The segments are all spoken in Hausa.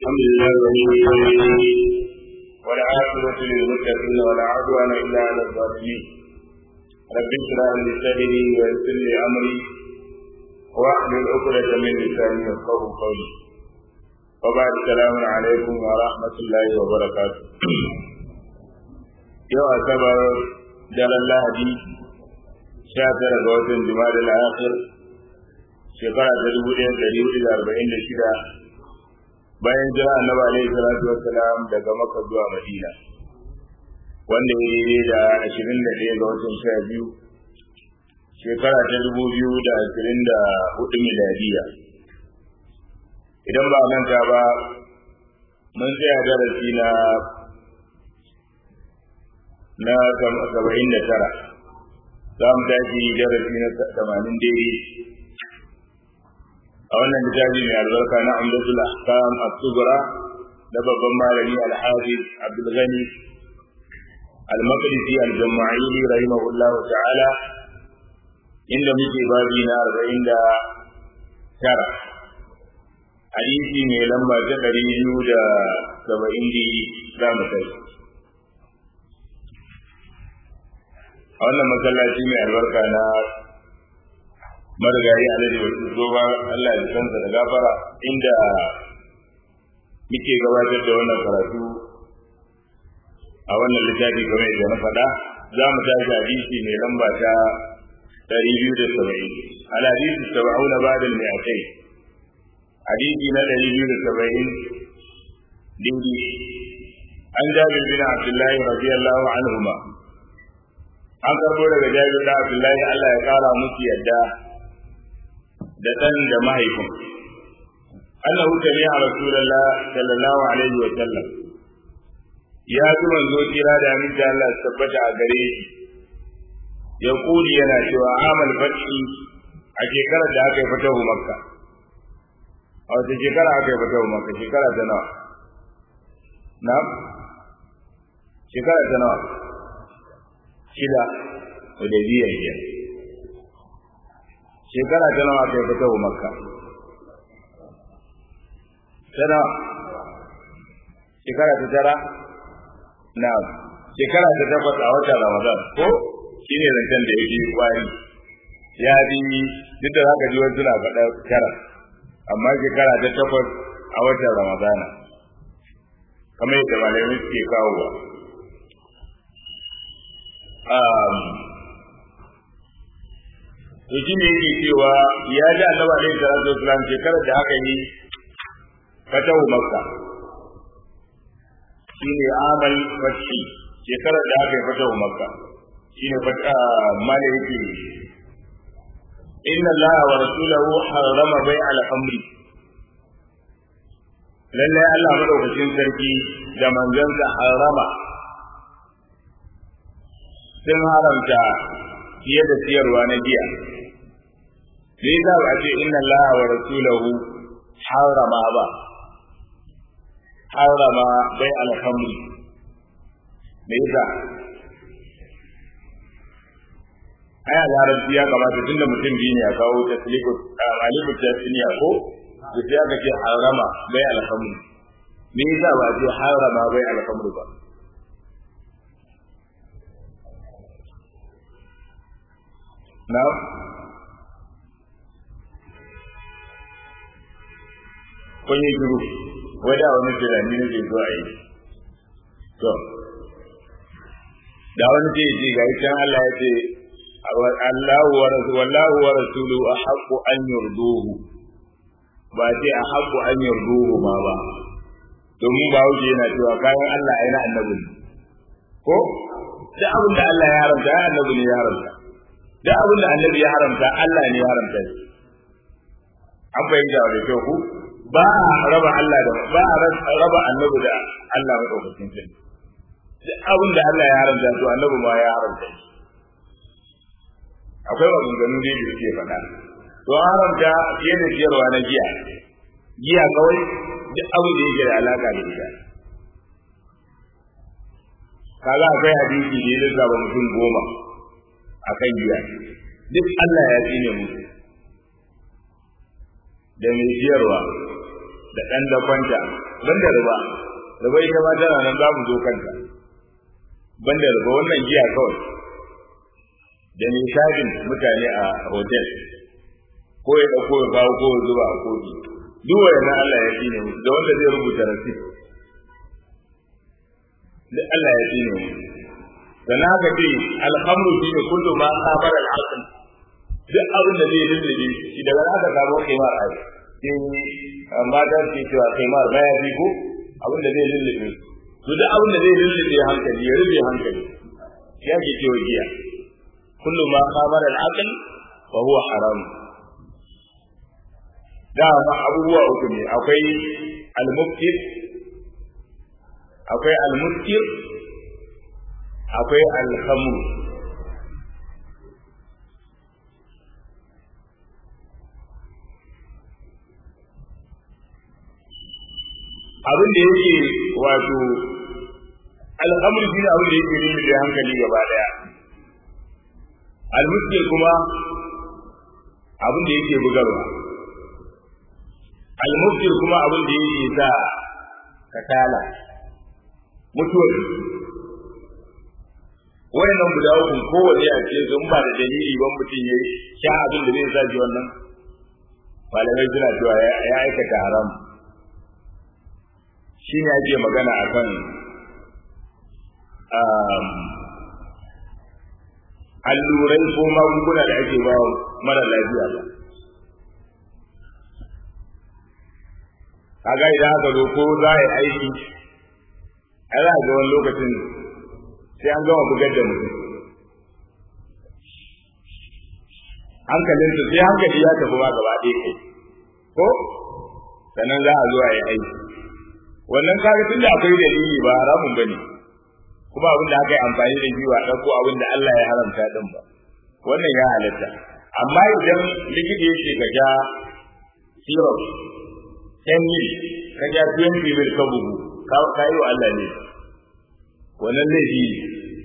الحمد لله ولي الصالحين والعاقبة للمتقين ولا عدوان إلا على الظالمين رب اشرح لي صدري ويسر لي أمري واحلل عقدة من لساني يفقهوا قولي وبعد السلام عليكم ورحمة الله وبركاته yau asabar daren lahadi sha tara ga watan jima'a da akhir shekara ta dubu ɗaya ɗari hudu da arba'in da shida bayan jira annabi alaihi salatu wassalam daga makka zuwa madina wanda ya yi da ashirin da ɗaya ga watan sha biyu shekara ta dubu biyu da ashirin da hudu miladiya idan ba manta ba mun tsaya darasi na na saba'in da tara za mu tashi darasi na tamanin daidai a wannan littafi mai albarka na amdatul ahkam as-sughra da babban malami al-hafiz abdul ghani al-maqdisi al-jama'ili rahimahullah ta'ala inda muke babi na arba'in da tara hadisi mai lamba ta ɗari biyu da saba'in da za mu tashi a wannan masallaci mai albarka na marigayi alhaji wasu zoba Allah ya kansa da gafara inda muke gabatar da wannan karatu a wannan littafi game da na faɗa za mu tashi hadisi mai lamba ta ɗari biyu da saba'in al hadisi saba'una ba'da al-mi'atai hadisi na ɗari biyu da saba'in dingi an jabir bin abdullahi radiyallahu anhuma an karbo daga jabir da abdullahi Allah ya kara musu yadda da ɗan da mahaifin annahu sami'a rasulullah sallallahu alaihi wa sallam ya ji manzo kira da aminta Allah ya tabbata a gare shi ya kuli yana cewa amal fathi a shekarar da aka yi fatahu makka a wata shekara aka yi fatahu makka shekara ta nawa na shekara ta nawa shida hudaybiya biyar shekara ta nawa kai fita wa makka tana shekara ta tara na shekara ta takwas a watan ramadan ko shi ne zancen da ya fi kwari ya bi duk da haka ji wasu na faɗa tara amma shekara ta takwas a watan ramadana kamar yadda malamai suke kawowa to shi ne yake cewa ya ji annabi alaihi salatu wasalam shekarar da aka yi fatahu makka shi ne amal fashi shekarar da aka yi fatahu makka shi ne fata mala yake inna allaha wa rasulahu harrama bai al-amri lallai Allah madaukakin sarki da manzansa harrama sun haramta fiye da siyarwa na giya me yasa ba ce inna Allah wa rasulahu harama ba harama bai alhamri me yasa aya larabci ya kamata tunda mutum biyu ne ya kawo tasliku alifu tasniya ko da sai aka ce harama bai alhamri me yasa ba ce harama bai alhamri ba na kun yi shiru wadda wani tunani na ke zuwa yi to da wani ce ce ga can Allah ya ce Allahu wa wallahu wa rasulu ahaqqu an yurduhu ba ce ahaqqu an yurduhu ma ba domin ba wuce yana cewa kayan Allah ai na annabi ko da abin da Allah ya haramta ya annabi ne ya haramta da abin da annabi ya haramta Allah ne ya haramta shi an bayyana da kyau ku ba a raba Allah da ba a raba annabi da Allah mai ɗaukakin sai duk abin da Allah ya haramta to annabi ma ya haramta shi akwai maganganu da da suke faɗa to haramta fiye da siyarwa na giya giya kawai duk abin da yake da alaka da ita kaga akwai hadisi da ya lissafa mutum goma akan giya duk Allah ya tsine musu da mai siyarwa da ɗan dakwanta banda riba riba ita ma tana nan za mu zo kanta banda riba wannan giya kawai da nishadin mutane a hotel ko ya dauko ya kawo ko ya zuba a kofi duk wannan Allah ya tsine mu da wanda zai rubuta rasit da Allah ya tsine mu sannan haka ce alhamdu shi ne kullu ma sabar al-aql duk abin da zai lullube shi daga haka samu kimar ai sai mata ke cewa kimar baya fi ko abin da zai lullube to duk abin da zai lullube hankali ya rufe hankali shi ake cewa giya kullu ma sabar al-aql wa huwa haram da abubuwa uku ne akwai al-muftir akwai al-muskir akwai alhamu abin da yake wato alhamdu shi abin da yake nemi da hankali gaba daya almuskil kuma abin da yake bugarwa almuskil kuma abin da yake sa katala mutuwar wayannan guda uku kowace a cikin sun ba da dalili ban mutum ya sha abin da zai sa ji wannan malamai suna cewa ya aikata haram shi ne ake magana a kan allurai ko magunguna da ake ba mara lafiya ba kaga idan aka zo ko za a yi aiki a za a ga wani lokacin sai an gama bugar da mutum hankalin su sai hankali ya tafi ma gaba ɗaya kai ko sannan za a zo a yi aiki wannan kaga tunda akwai dalili ba haramun bane kuma abin da aka yi amfani da shi ba ɗauko abin da Allah ya haramta din ba wannan ya halatta amma idan likita ya ce ka ja syrup 10 mil ka ja 20 mil ka bugu ka yi wa Allah ne wannan laifi ne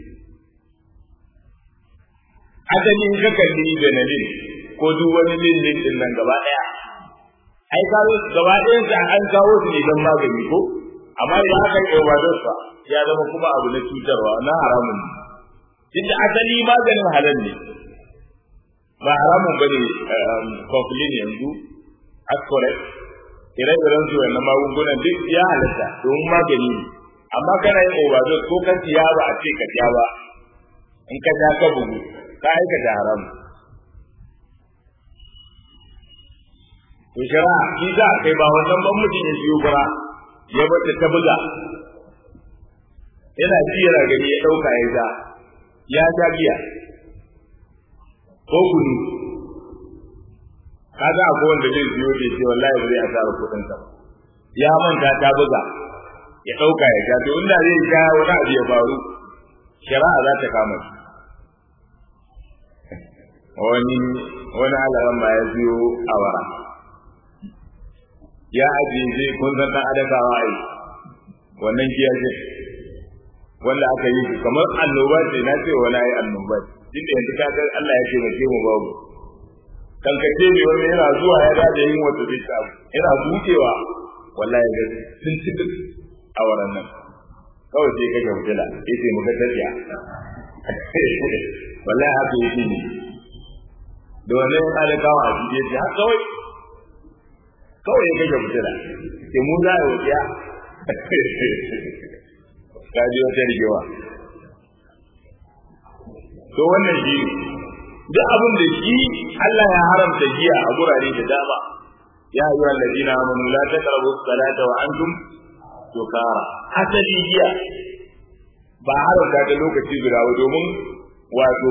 asali in ka kalli benelin ko duk wani lillin din nan gaba daya ai ka gaba ɗayan sa an kawo su ne don magani ko amma idan aka yi overdose fa ya zama kuma abu na cutarwa na haramun ne tunda asali maganin halal ne ba haramun bane coughlin yanzu ascorate ire-iren su wannan magungunan duk ya halatta domin magani ne amma kana yin overdose ko kan siya ba a ce ka siya ba in ka ja ka bugu ka aikata haram to shara shi za kai ba wannan ban mutum ya siyo fara ya bata ta buga yana ji yana gani ya dauka ya ja ya ja giya ko kunu kaga akwai wanda zai siyo da ce wallahi ba zai asara kuɗin sa ya manta ta buga ya ɗauka ya sha to inda zai sha wani abu ya faru shari'a za ta kama shi wani wani alaran ma ya biyo awara ya ajiye zai kun san ɗan adakawa ai wannan giya ce wanda aka yi shi kamar annoba ce na ce wani ai annoba ce inda yanzu ka san Allah ya taimake mu babu kankace ne wani yana zuwa ya da yin wata zai samu yana bukewa wallahi ga sun ci duk a wannan nan kawai sai ka gautila yace muka tafiya wallahi haka yake ne da wannan alƙawa a cikin shi har kawai kawai ya ga gautila sai mu za a wuya ka ji wata rigewa to wannan shi duk abin da shi Allah ya haramta giya a gurare da dama ya ayyuha alladina amanu la taqrabu as-salata wa antum sukara asali giya ba haramta da lokaci guda ba domin wato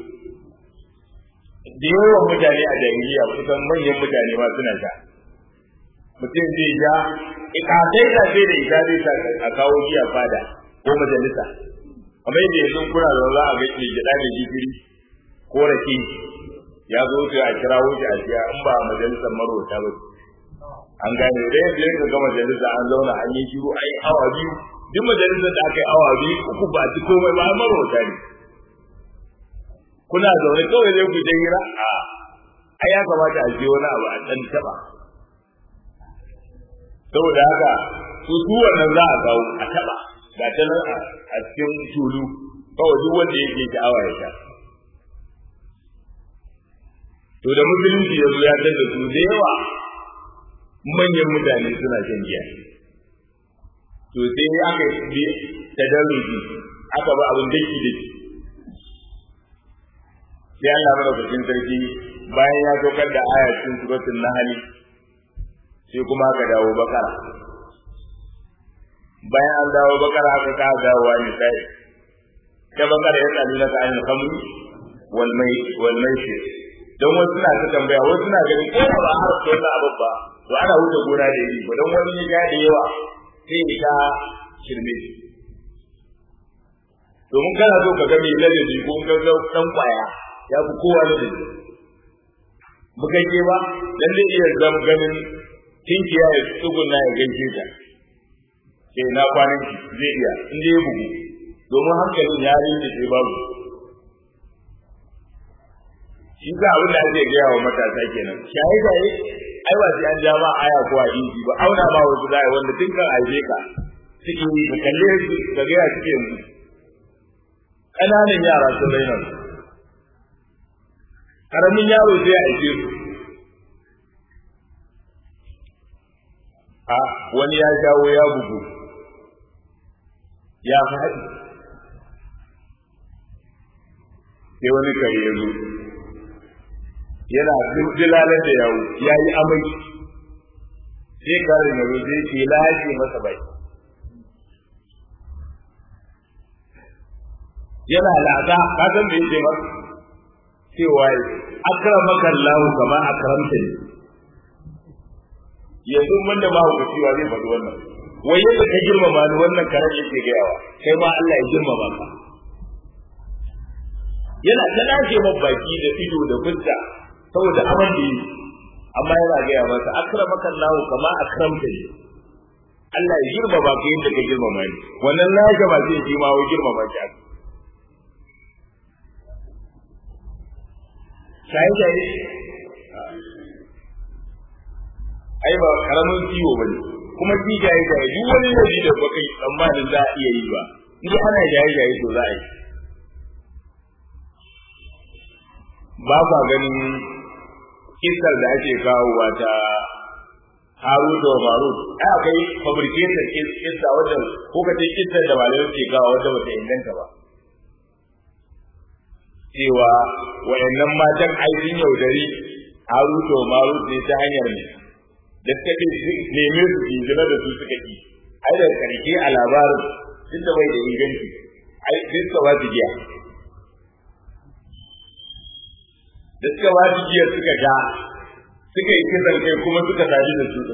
da yawan mutane a jahiliya kusan manyan mutane ma suna sha mutum zai ja ikatai da sai da ita zai sa a kawo giya fada ko majalisa kamar yadda yanzu kuna da za a ga ke gida da gishiri ko rake ya zo sai a kira wuce a siya in ba majalisar marota ba an gane da yanzu yanzu ga majalisa an zauna an yi shiru an yi awa biyu duk majalisar da aka yi awa biyu uku ba ci komai ba marota ne kuna zaune kawai zai ku hira a ai ya kamata a je wani abu a dan taba saboda haka to su wannan za a kawo a taba ga ta nan a cikin tulu kawai duk wanda yake sha'awa ya sha to da musulunci ya zo ya da su da yawa manyan mutane suna shan giya to sai aka yi tadarruji aka ba abin daki daki sai Allah madaukakin sarki bayan ya saukar da aya cikin suratul nahl sai kuma aka dawo bakara bayan an dawo bakara aka ka dawo ne sai ta bakara ya tsali na ta'al khamr wal mai wal maisir don wasu suna ta tambaya wasu suna ganin ko ba har to na abu ba to ana wuce gona da yi ba don wani ya ga da yawa sai ya ta shirme domin kana so ka ga mai ladabi ko ka ga dan kwaya ya fi kowa ladabi bukakke ba dan zai iya zama ganin tinkiya ya tsuguna ya gaishe ta sai na kwanan ki zai iya in dai ya bugu domin hankalin ya rinda sai babu shi ka abin da ake gaya wa matasa kenan shaye shaye ai ba sai an ja ma aya ko a inji ba auna ma wasu zai wanda tun kan aibe ka suke yi ka kalle su ka ga ya suke yanzu ƙananan yara sun raina su ƙaramin yaro zai aike su a wani ya jawo ya bugu ya faɗi sai wani kare ya zo yana dilalar da yawo ya yi amai sai karin ya zo sai ke lashe masa bai yana lada ka san me yake masa cewa akramaka Allah kama akramta ni yanzu mun da mahaukaci wa zai faɗi wannan wai yadda ka girmama ni wannan karen yake gayawa kai ma Allah ya girmama ka yana ta lashe man baki da ido da fuska saboda aman da yi amma yana gaya masa akramaka Allah kama akramta ni Allah ya girmama ka yadda ka girmama ni wannan lashe ba zai ji ma wai girmama ki aka shaye shaye ai ba karamin ciwo ba ne kuma shi shaye shaye duk wani laifi da baka yi tsammanin za a iya yi ba in ana shaye shaye to za a yi ba ba ganin kisar da ake kawowa ta haru da marut ai akwai fabricated kissa wajen ko ka ce kissar da malamai ke kawo wata bata inganta ba cewa wayannan matan aikin yaudari haru da marut ne ta hanyar ne da suka ce neme su jinjina da su suka ki ai da karshe a labarin duk da bai da inganci ai sai suka ba su giya da suka ba su giya suka ga suka yi kisan kai kuma suka tafi da su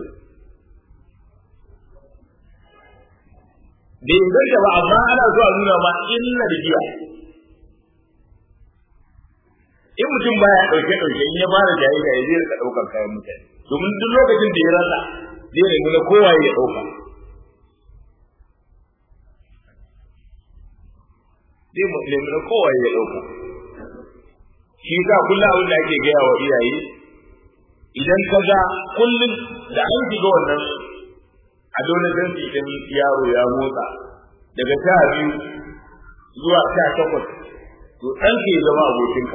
da inganta ba amma ana so a nuna ma illa da giya in mutum baya ɗauke ɗauke in ya fara jaye da ya zai rika ɗaukar kayan mutane domin duk lokacin da ya rasa zai nemi na kowa ya ɗauka zai nemi na kowa ya ɗauka shi sa kullum abin da ake gaya wa iyaye idan ka ga kullum da an shiga wannan adolescence idan yaro ya motsa daga sha biyu zuwa sha takwas to ɗan ke zama abokinka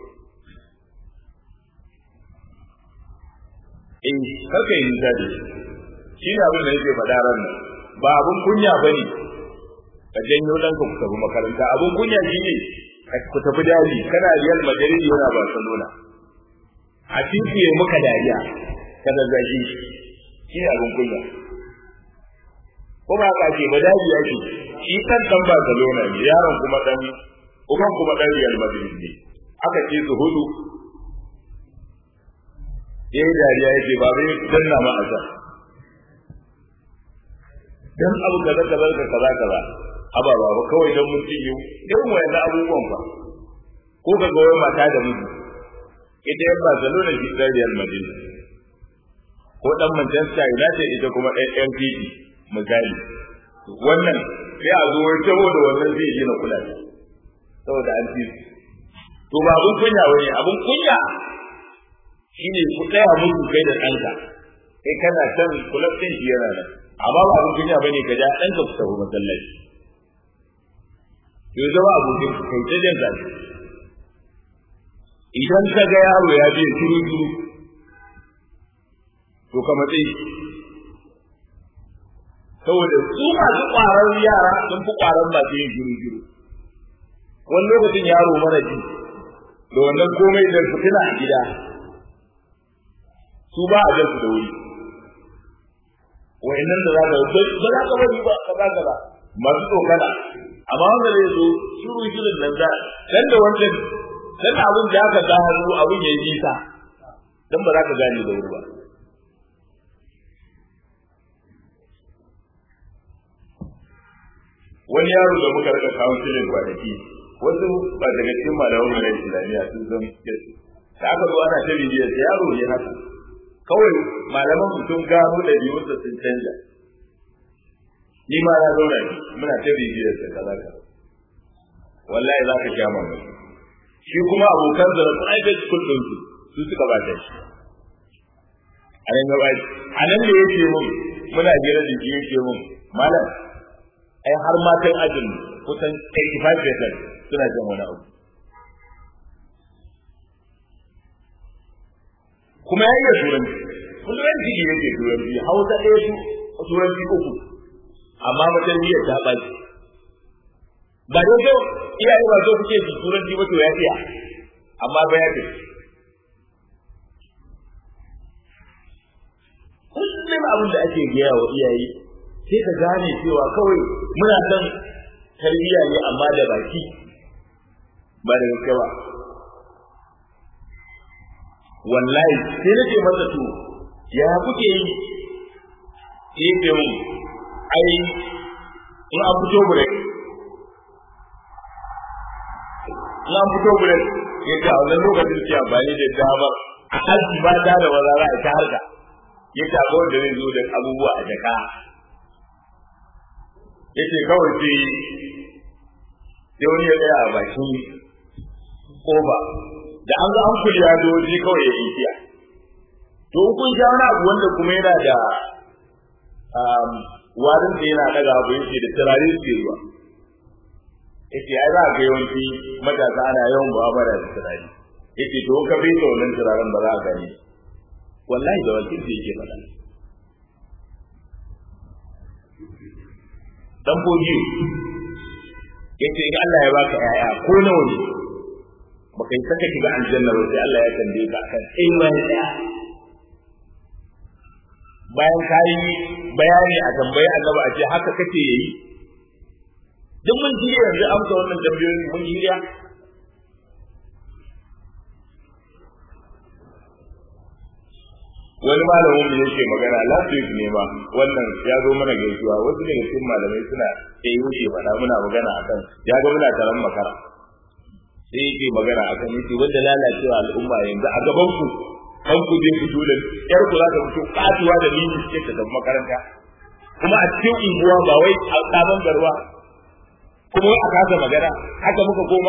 in karka yi nisa da shi ne abin da yake faɗa ran nan ba abin kunya ba ne ka janyo ɗanka ku tafi makaranta abin kunya shi ne ku tafi daji kana Real Madrid yana Barcelona a titi ya muka dariya ka zazzage shi shi ne abin kunya ko ba ka ce ba daji ya ce shi kan dan Barcelona ne yaron kuma dan uban kuma dan Real Madrid ne aka ce su hudu yayi dariya ya ce ba bai danna ma asa dan abu kaza kaza kaza kaza aba ba ba kawai dan mun ci yau irin wayannan abubuwan fa ko ka ga wai mata da miji ita yan Barcelona shi dan Real Madrid ko dan Manchester United ita kuma ɗan MPD misali wannan sai a zo wai saboda wannan zai yi na kula saboda an ci to ba abun kunya wani abun kunya shine ku tsaya musu kai da ɗanka kai kana can kulab ɗin shi yana nan amma ba abin kunya bane ka ja ɗan ka fita ko masallaci to zama abokin kai ta jan zafi idan ka ga yaro ya je shiru shiru to ka matsayi saboda su masu ƙwarar yara sun fi ƙwarar masu yin shiru shiru wani lokacin yaro mara ji da wannan komai da fitina a gida su ba a jan su da wuri wa'annan da za ka ba za ka bari ba ka za ka ba masu tsokana amma wanda zai zo shiru shirin nan za dan da wancan dan abin da aka gano abin ya yi nisa dan ba za ka gane da wuri ba wani yaro da muka rika kawo filin kwanaki wasu ba daga cikin malaman mu na islamiyya sun zan da aka zo ana ta bibiyar yaro ne haka kawai malaman mu sun gano da biyunsa sun canja ni ma na zauna ne muna ta bibiyar sa kaza kaza wallahi za ka sha mamaki shi kuma abokan da private school din su su suka ba shi a nan gaba a nan da yake mun muna jira da shi yake mun malam ai har matan ajin kusan 85% suna jin wani abu kuma ya iya turanci turanci ne yake turanci hausa ɗaya su turanci uku amma mutum niyyar ta ɓaci ba dai kyau iyaye ba so kuke ji turanci ba to ya iya amma ba ya ce kullum abin da ake gaya wa iyaye sai ka gane cewa kawai muna son tarbiyya ne amma da baki ba da gaske ba wallahi sai nake masa to ya kuke yi sai ce mun ai in an fito break in an fito break ya ce a wannan lokacin ce amfani da dama a halki ba ta da maza za a ta harka ya ce akwai wanda zai zo da abubuwa a jaka ya ce kawai sai sai wani ya tsaya a bakin kofa da an ga an kuli ya doji kawai ya yi tiya to kun sha wani abu wanda kuma yana da warin da yana daga abu yake da turare su ruwa yake ai za ga yawanci matasa ana yawan mu'amala da turare yake to ka bai da wannan turaren ba za a gani wallahi da wakil da yake faɗa dan bojiyo yace in Allah ya baka yaya ko nawa ne baka yi saka shiga aljanna ba sai Allah ya tambaye ka akan sai wani daya bayan ka yi bayani a tambayi annabi a ce haka kake yi duk mun ji yanzu amsa wannan tambayoyin mun yi ya wani malamin mu yake magana last week ne ma wannan ya zo mana gaisuwa wasu daga cikin malamai suna sai yake faɗa muna magana akan ya ga muna taron makara sai yake magana akan yake wanda lalacewa al'umma yanzu a gaban ku kan ku je fito da yar ku za ta fito katuwa da mini ce ta tafi makaranta kuma a cikin unguwa ba wai a sabon garwa kuma a kasa magana haka muka koma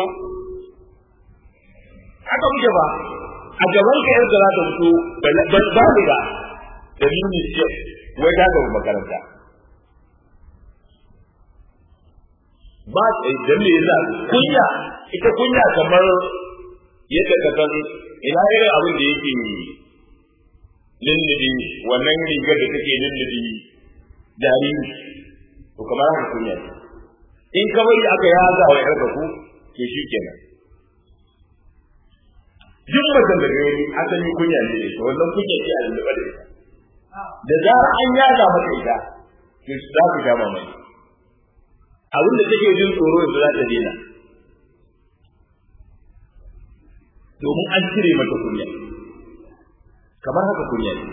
haka muke ba a gaban ka yarda za ta fito ba ba ba da mini ce wai ta gaba makaranta ba dan me yasa kunya ita kunya kamar yadda ka san ina irin abin da yake lullubi wannan rigar da take lullubi jariri to kamar haka kunya in ka bari aka yaza wa yarka ku to shi kenan duk mutum da gani asali kunya ne da wannan kunya ce a lulluɓa da ita da zarar an yaza mata ita to za ku sha mamaki abin da take jin tsoro yanzu za ta daina domin an cire mata kunya kamar haka kunya ne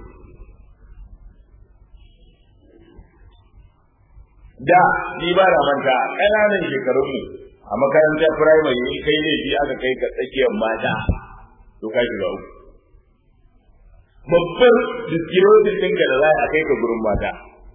da ni ba da manta ƙananan shekarunmu a makarantar firamare in kai ne shi aka kai ka tsakiyar mata to ka shiga uku babbar diskirotin ɗinka da za a kai ka gurin mata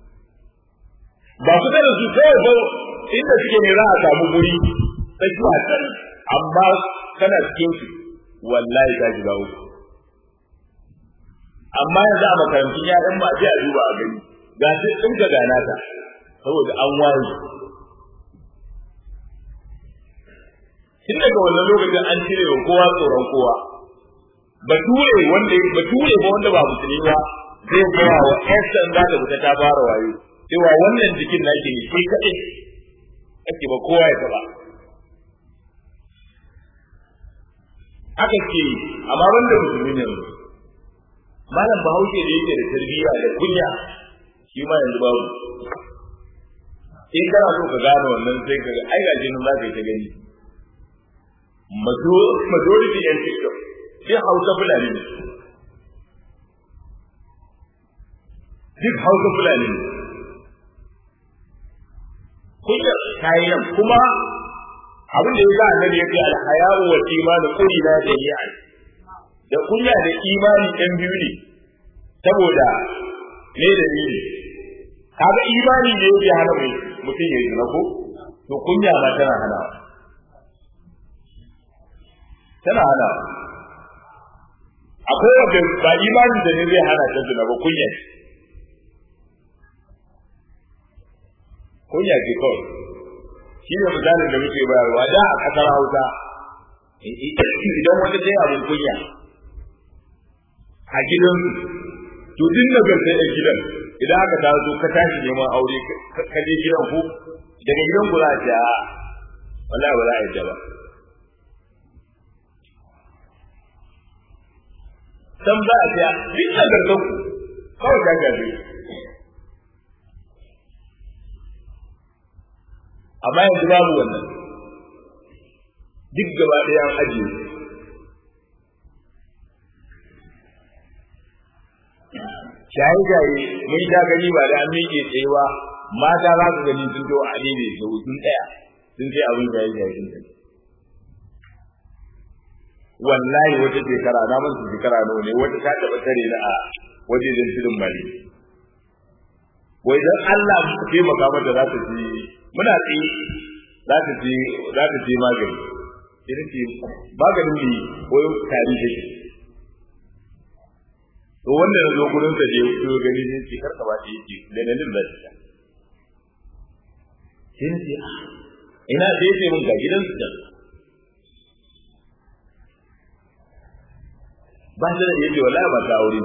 ba su da su kawai ba inda suke ne za a samu guri tsakiya can amma kana cikin su wallahi ka shiga uku amma yanzu a makarantun yaran ba sai a duba a gani ga duk din ka gana ta saboda an waye tun daga wannan lokacin an cire wa kowa tsoron kowa bature wanda bature ba wanda ba musulmi ba zai gaya wa ƴan sanda da fita ta fara wayo cewa wannan jikin nake ne shi kaɗai ake ba kowa ya taɓa aka ce amma wanda musulmi ne malam bahaushe da yake da tarbiyya da kunya shi ma yanzu babu in kana so ka gane wannan sai ka ga ai gaji nan za ka yi ta gani majority yan tiktok sai hausa fulani ne duk hausa fulani ne kunyar kayi nan kuma abin da ya sa annabi ya ce alhayawu wa imanu qulina jami'an da kunya da imani ɗan biyu ne saboda me da ni kaga imani ne yake hana mai mutum ya yi ko to kunya ma tana hana tana hana akwai wanda ba imani da ne zai hana ta zina ba kunya ce kunya ce kawai shi ne misalin da muke bayarwa da a ƙasar hausa idan wata ta yi abin kunya a gidansu to duk nagartar da gidan idan aka taso ka tashi neman aure ka je gidan ku daga gidan ku za a ce a wallahi ba za a yadda ba san za a ce duk nagartar ku kawai ka gabe amma yanzu babu wannan duk gaba ɗaya an ajiye shaye-shaye mun sha gani ba da an miƙe tsayewa mata za su gani sun zo a ne da sun tsaya sun sai abin shaye-shaye sun tsaya wallahi wata shekara na masu shekara nawa ne wata ta taɓa tare na a wajejen tudun mali wai dan Allah mu taimaka mata za ta ji muna tsaye za ta ji za ta ji magani idan ce maganin ne wai tari take to wanda na zo gurin sa je ko gani sai ce karka ba ta yake da nan da ta sai ne ce ina da yake mun ga gidan su ba shi da yake wallahi ba ta aure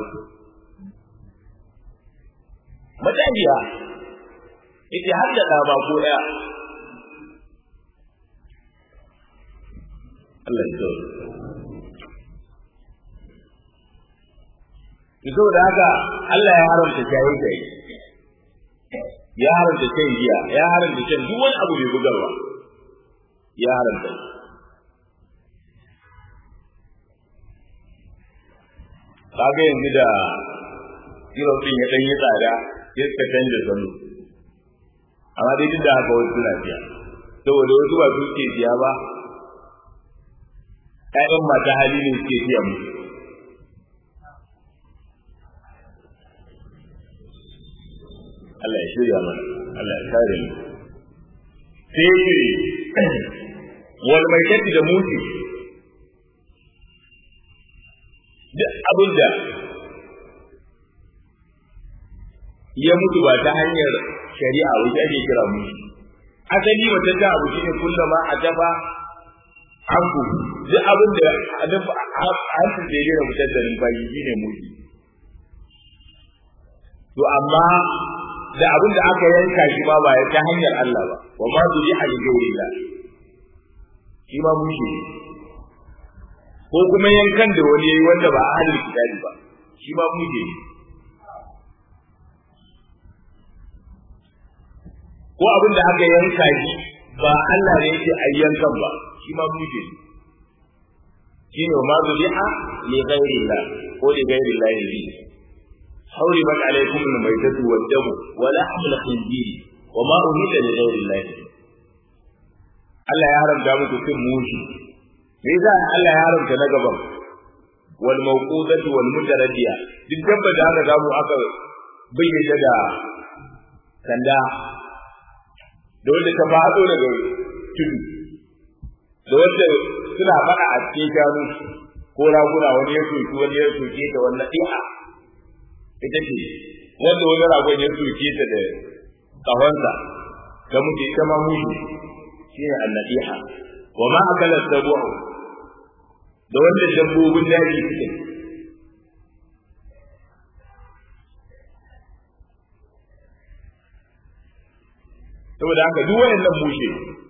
matajiya ita har da ɗa ba ko ɗaya Allah ya zo to da haka Allah ya haramta shaye shaye ya haramta shan giya ya haramta shan duk wani abu mai bugarwa ya haramta kaga yanzu da kilo din ya dan yi tsada sai suka canja salo amma dai duk da haka wasu suna biya saboda wasu ba su ke biya ba ƴaƴan mata hali ne suke biya mu Allah ya shirya mana Allah ya kare mu sai ce wal maitati da muti duk abin da ya mutu ba ta hanyar shari'a wajen ake kira mutu asali wata ta abu shine kullama a dafa hanku duk abin da a dafa hanku da ya mutar da numfashi shine mutu to amma da abin da aka yanka shi ma ba ta hanyar Allah ba wa ma zuri a gairillah shi ma mushi ko kuma yankan da wani yayi wanda ba ahlul kitabi ba shi ma mushi ko abin da aka yanka shi ba Allah ne yake ayyankan ba shi ma mushi shi ne ma zuri'a li ghairillah ko li ghairillah ne حرمت عليكم الميتة والدم ولحم الخنزير وما أهل لغير الله Allah ya haramta muku cin mushi me yasa Allah ya haramta na gaban wal mawqudatu wal mutaradiya duk dabba da aka samu aka bayyana da sanda da wanda ta fado daga tudu da wanda suna fada a cikin shanu ko raguna wani ya soki wani ya soke ta wannan di'a ita ce wanda wani ragon ya soke ta da kahonsa ta mutu ita ma mushi shi ne annadiha wa ma akala sabu'u da wanda dabbobin daji suke saboda haka duk wayannan mushe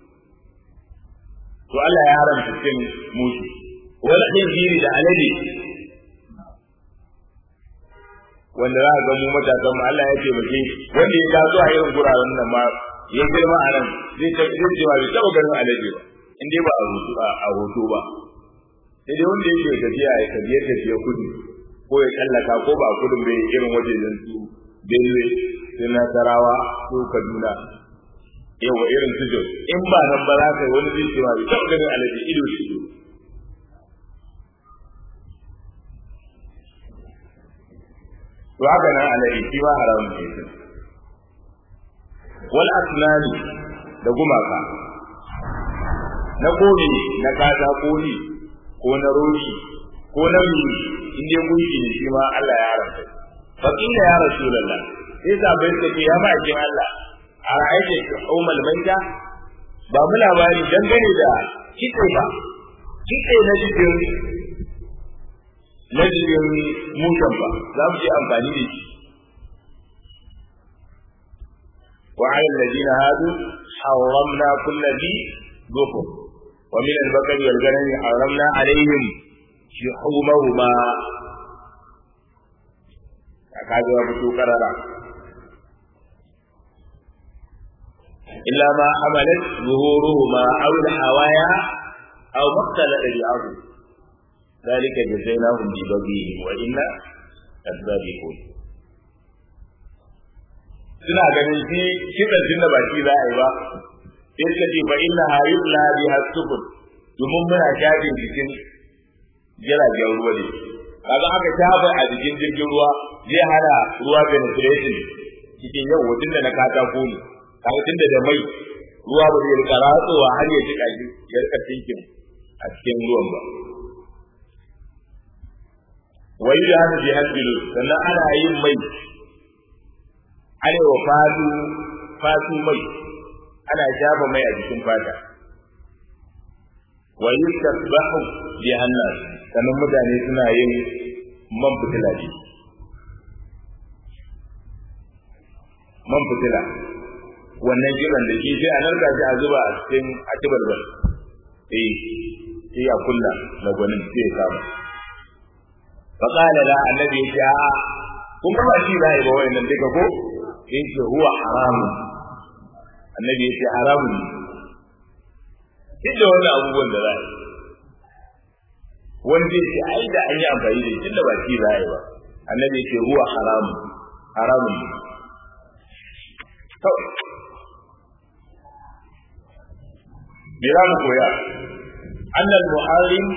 to Allah ya haramta cin mushe wala jiri da alade wanda za a ga mu matasan mu Allah ya taimake wanda ya taso a irin guraren nan ma ya girma a nan zai ta zai ce bai taba ganin alade ba in dai ba a hoto a hoto ba sai dai wanda yake tafiya ya tafiye tafiye kudu ko ya tsallaka ko ba kudin bai irin wajejen su Benue sai Nasarawa ko Kaduna yawa irin su Jos in ba nan ba za ka yi wani zai ce bai taba ganin alade ido shi ido to haka nan alai shi ma haramun ne shi wal asnani da gumaka na kone na kaza kone ko na roshi ko na mi in dai gunki ne shi ma Allah ya haramta fa kila ya rasulullah sai sabai ta ce ya ma'aikin Allah a ra'ayi ummal maita ba mu labari dangane da kitse ba kitse na jikin na jikin mutan ba za mu je amfani da shi وعلى الذين هادوا حرمنا كل ذي ظفر ومن البقر والغنم حرمنا عليهم شحومهما kaga ya fito karara illa ma hamalat zuhuruhuma aw al-hawaya aw maqtala al-ardu ذلك جزيناهم ببغيهم وإنا كذابون suna ganin shi kitan tun da baki za a yi ba sai suka ce fa inna hayub la bi hasubun domin muna shafin jikin jiragen ruwa ne kaga aka shafa a jikin jirgin ruwa zai hana ruwa penetration cikin yau wajen da na katako ne kaga tun da mai ruwa ba zai rika ratsowa har ya jika shi ya rika tinkin a cikin ruwan ba wai da hana bi hadilu sannan ana yin mai arewa fatu fatu mai ana shafa mai a jikin fata wa yustasbahu bi hannas sannan mutane suna yin man fitila ne man fitila wannan kiran da shi sai a narka shi a zuba a cikin atibalbal eh sai a kulla na gwanin sai ya kama فقال لا النبي جاء kun ba shi ba ba wayannan duka ko yace huwa haram annabi yace haram ne duk da wannan abubuwan da zai wani zai ce ai da an yi amfani da shi da ba shi ba ba annabi yace huwa haram haram ne to me za mu koya annal muharrim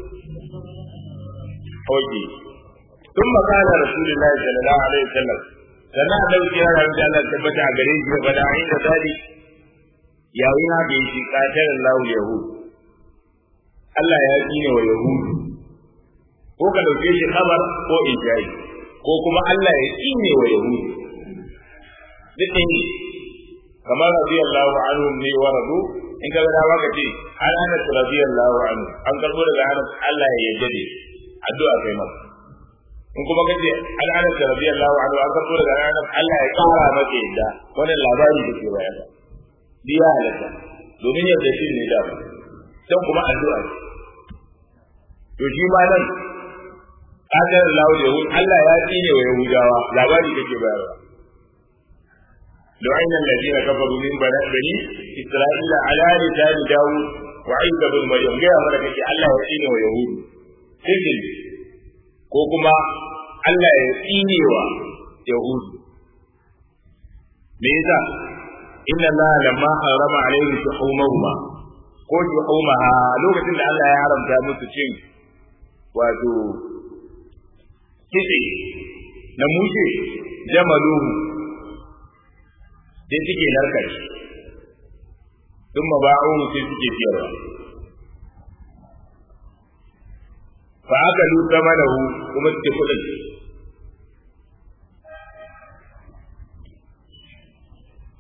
oke ثم قال رسول الله صلى الله عليه وسلم sannan annabi ya rabu da Allah tabbata a gare shi ba da ayin da dadi yayin haka yake qatar Allah yahud Allah ya tsine wa yahud ko ka dauke shi khabar ko ijai ko kuma Allah ya tsine wa yahud duk ne kamar radiyallahu anhu ne wa radu in ka ga maka ce an ana radiyallahu anhu an karbo daga Anas Allah ya yarda da addu'a kai masa in kuma kace an ana da radiyallahu anhu an karbo daga Anas Allah ya kara maka yadda wannan labari da ke bayar biya halatta domin yadda shi ne da dan kuma addu'a to shi ma nan kadar Allah da Yahud Allah ya tsine wa Yahudawa labari da ke bayarwa لعن الذين كفروا من بني إسرائيل على لسان داود وعيسى بن مريم جاء ملكة الله يحين ويهود سجن ko kuma Allah ya tsine wa Yahudu. Me yasa? Inna Allah lamma harama alaihi shuhumahuma ko shuhumaha lokacin da Allah ya haramta musu cin wato kitse na mushe jamaluhu sai suke narka shi sun maba'uhu sai suke siyarwa fa aka lu hu kuma suke kudin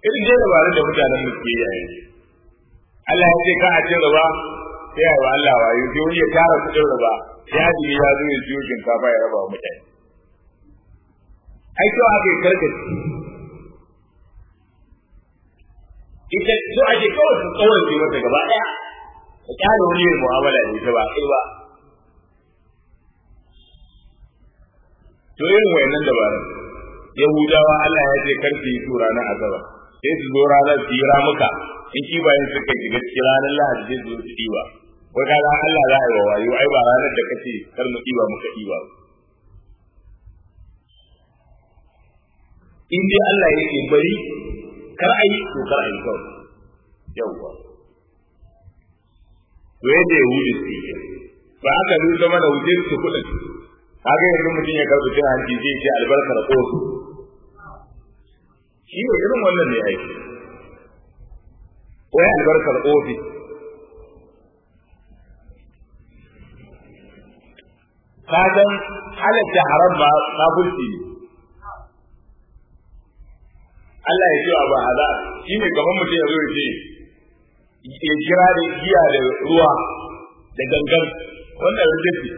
irin dai dabarun da mutanen mu ke yi Allah ya ce ka a cin riba sai ya wa Allah wayo sai wani ya tara kudin riba sai hajji ya zo ya siyo shinkafa ya raba wa mutane ai to aka yi karkaci ita so ake kawai su tsawon ce mata gaba daya ka kyale wani yin mu'amala da ita ba kai ba to irin wayannan dabarun yahudawa Allah ya ce kar su yi su ranar asabar sai su zo ranar su yi ramuka in kibayen suka shiga cikin ranar lahadi sai su zo su ɗiba wai ka ga Allah za a yi wa wayo ai ba ranar da kace kar mu ɗiba muka ɗiba in dai Allah ya ce bari kar a yi to kar a yi kawai yawwa to yadda yahudi su yi ba aka nuna mana wuce su kuɗin haka yanzu mutum ya karɓi cin hanci zai ce albarkar ƙosu shi ne irin wannan ne aiki wai albarkar ofis ka san halatta haram ma kafirci ne Allah ya ce wa ba hada shi ne kamar mutum ya zo ya ce ya kira da giya da ruwa da gangan wannan rikici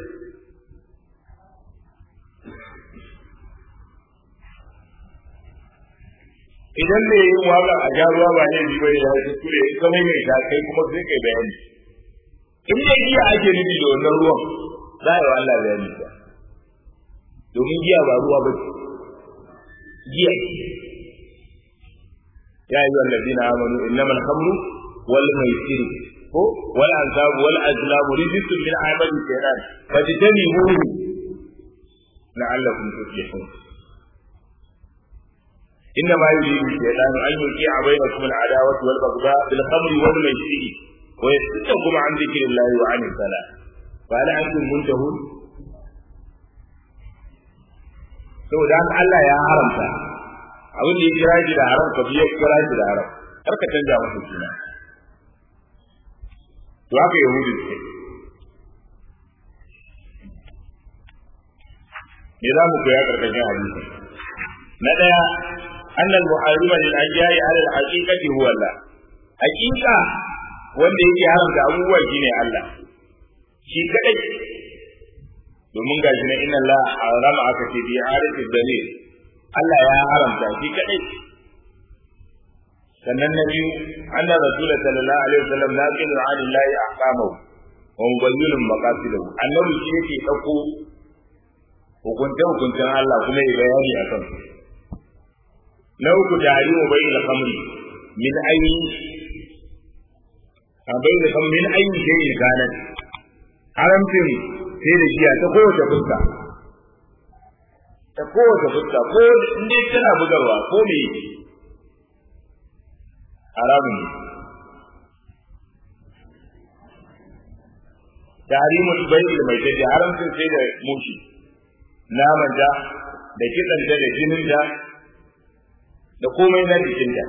idan ne yin waka a ja ruwa ba ne biyu ya yi kure in kamar mai ta kai kuma sai kai bayani in dai giya ake nufi da wannan ruwan za a yi wa Allah bayani ba domin giya ba ruwa ba giya ya yi wallazi na amanu innamal khamru wal maisir ko wal ansab wal azlam rijsun min amali shaytan fajtanibuhu la'allakum tuflihun إنما يريد الشيطان أن يوقع بينكم العداوة والبغضاء بالخمر والميسر ويصدكم عن ذكر الله وعن الصلاة فهل أنتم منتهون؟ saboda haka Allah ya haramta abin da ya kira shi da haram ka biya kira shi da haram kar ka canja masa suna to haka yahudi ce me za mu koya karkashin hadisi na daya أن المحرم للأجياء على الحقيقة هو الله حقيقة wanda yake haramta abubuwa shine Allah shi kadai domin gashi na inna Allah harama aka ce bi arifi dalil Allah ya haramta shi kadai sannan na biyu anna rasul sallallahu alaihi wasallam la qila an Allah ahkamahu wa mubayyinun maqasidahu annabi shi yake dauko hukunce hukuncen Allah kuma ya bayani akan su na uku tarihu bai da kamri min ayi a bai da kamri min ayi sai in ganan haramcin sai da giya ta kowace fuska ta kowace fuska ko inda tana bugarwa ko me haramun ne tarihin bai da mai tafi haramcin sai da mushi naman da da kitsanta da jinin da da komai na jikinta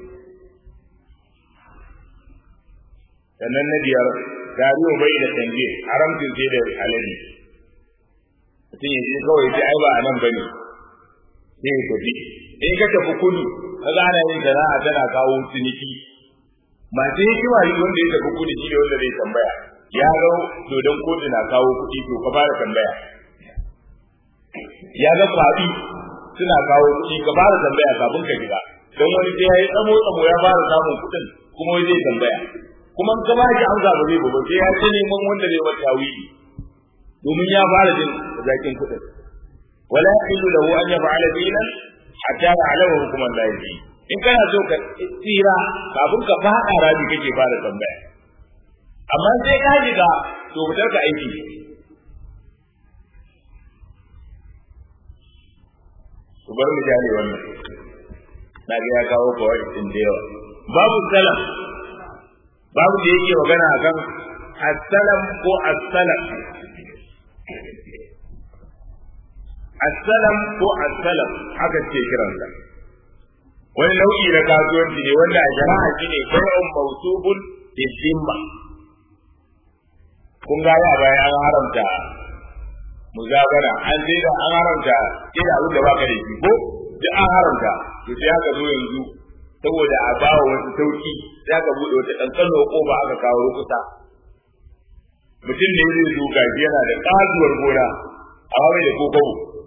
sannan na biyar gariwa bai da canje haramcin sai da alade mutum ya ce kawai sai ai ba a nan bane sai ya tafi in ka tafi kudu ka gana yin sana'a tana kawo ciniki masu hikima yi wanda ya tafi kudu shi da wanda zai tambaya ya ga dodon kotu na kawo kuɗi to ka fara tambaya ya ga kwaɗi suna kawo kuɗi ka fara tambaya kafin ka shiga don wani sai ya yi tsamo tsamo ya fara samun kuɗin kuma zai tambaya kuma ka ba shi amsa ba zai ba sai ya ce neman wanda zai wata wili domin ya fara jin zakin kuɗin wala yahillu lahu an yaf'ala dinan hatta ya'lama hukum Allah in kana so ka tsira kafin ka faɗa rabi kake fara tambaya amma sai ka shiga to fitar ka aiki ku bar mu jale wannan na ga ya kawo kawai din da yawa babu salam babu da yake magana akan as-salam ko as-salam as-salam ko as-salam haka ce kiransa wani nau'i na kasuwanci ne wanda a jama'a shine bai'un mawsubun bi zimma kun ga ya bayan an haramta muzabara an sai da an haramta sai da abin da baka da shi ko da an haramta to sai aka zo yanzu saboda a ba wa wasu sauki za ka buɗe wata ƙanƙanuwar ƙofa aka kawo rukusa mutum ne zai zo gaji yana da ƙatuwar gona a wani da kokobo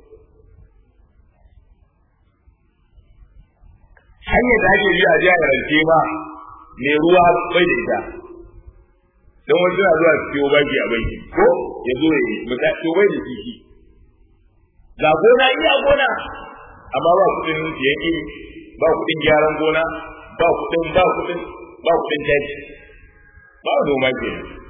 hanyar da ake biya a jiya da rance ma mai ruwa bai da ita don wani suna zuwa su ciwo baki a banki ko ya zo ya yi misali to bai da kishi ga gona iya gona amma ba kuɗin siyan iri ba kuɗin gyaran gona ba kuɗin ba kuɗin ba kuɗin daji ba noma ke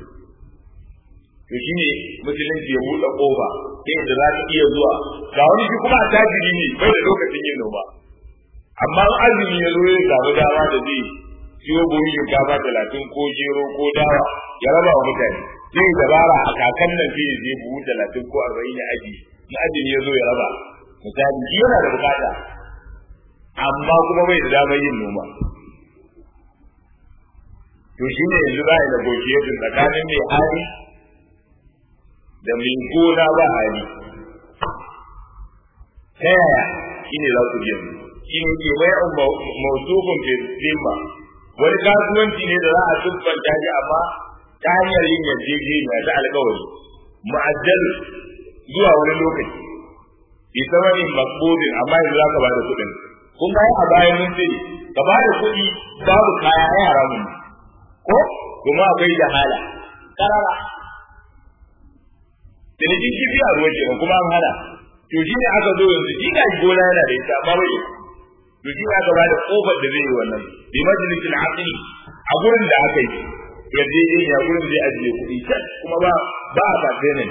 to shi ne musulunci ya buɗe ƙofa ta yadda za ka iya zuwa ga wani shi kuma a tajiri ne bai da lokacin yin noma amma azumi ya zo ya samu dama da zai siyo buhun shinkafa talatin ko gero ko dawa ya raba wa mutane zai dabara a kakan nan sai ya je buhu talatin ko arba'in ya aji in azumi ya zo ya raba misali shi yana da bukata amma kuma bai da damar yin noma to shi ne yanzu za a yi negotiation tsakanin mai hali da mai gona ba hali ta yaya shi ne za ku biya shi ne ke mai mausufin filimma wani kasuwanci ne da za a siffanta shi amma ta hanyar yin yarjejeniya ta alkawari mu'ajjal zuwa wani lokaci bi samanin makbudin amma yanzu za ka ba da kuɗin kun ga a bayan mun ce ka ba da kuɗi babu kaya ai haramun ko kuma akwai da hala karara da ne kifi a ruwa kenan kuma an hana to shi ne aka zo yanzu shi ga gona yana da ita amma bai to shi aka ba da kofar da zai yi wannan bi majalisil aqli a gurin da aka yi yadda ya gurin zai ajiye kuɗi can kuma ba ba a fata ne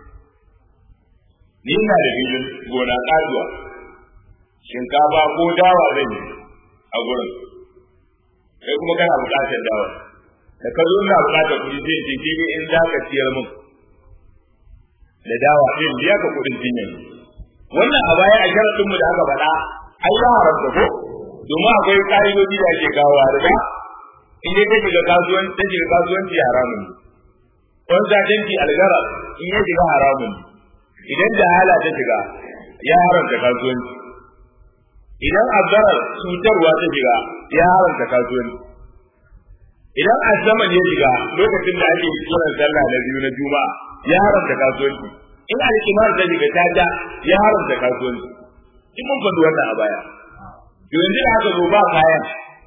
ni ina da filin gona kajuwa shinkafa ko dawa zan yi a gurin kai kuma kana buƙatar dawa da ka zo ina buƙatar kuɗi zai ce ke in za ka ciyar min da dawa ɗin biya ka kuɗin jinya wannan a baya a sharaɗin mu da aka faɗa ai ya haramta ko domin akwai ƙa'idoji da ake kawo a riba in dai ta shiga kasuwanci ta shiga kasuwanci haramun ne wani satanci algara in ya shiga haramun ne idan jahala ta shiga ya haramta kasuwanci idan azzarar cutarwa ta shiga ya haramta kasuwanci idan azzaman ya shiga lokacin da ake kiran sallah na biyu na juma'a ya haramta kasuwanci in alkimar ta shiga ta ja ya haramta kasuwanci in mun faɗi wannan a baya to yanzu da aka zo ba kayan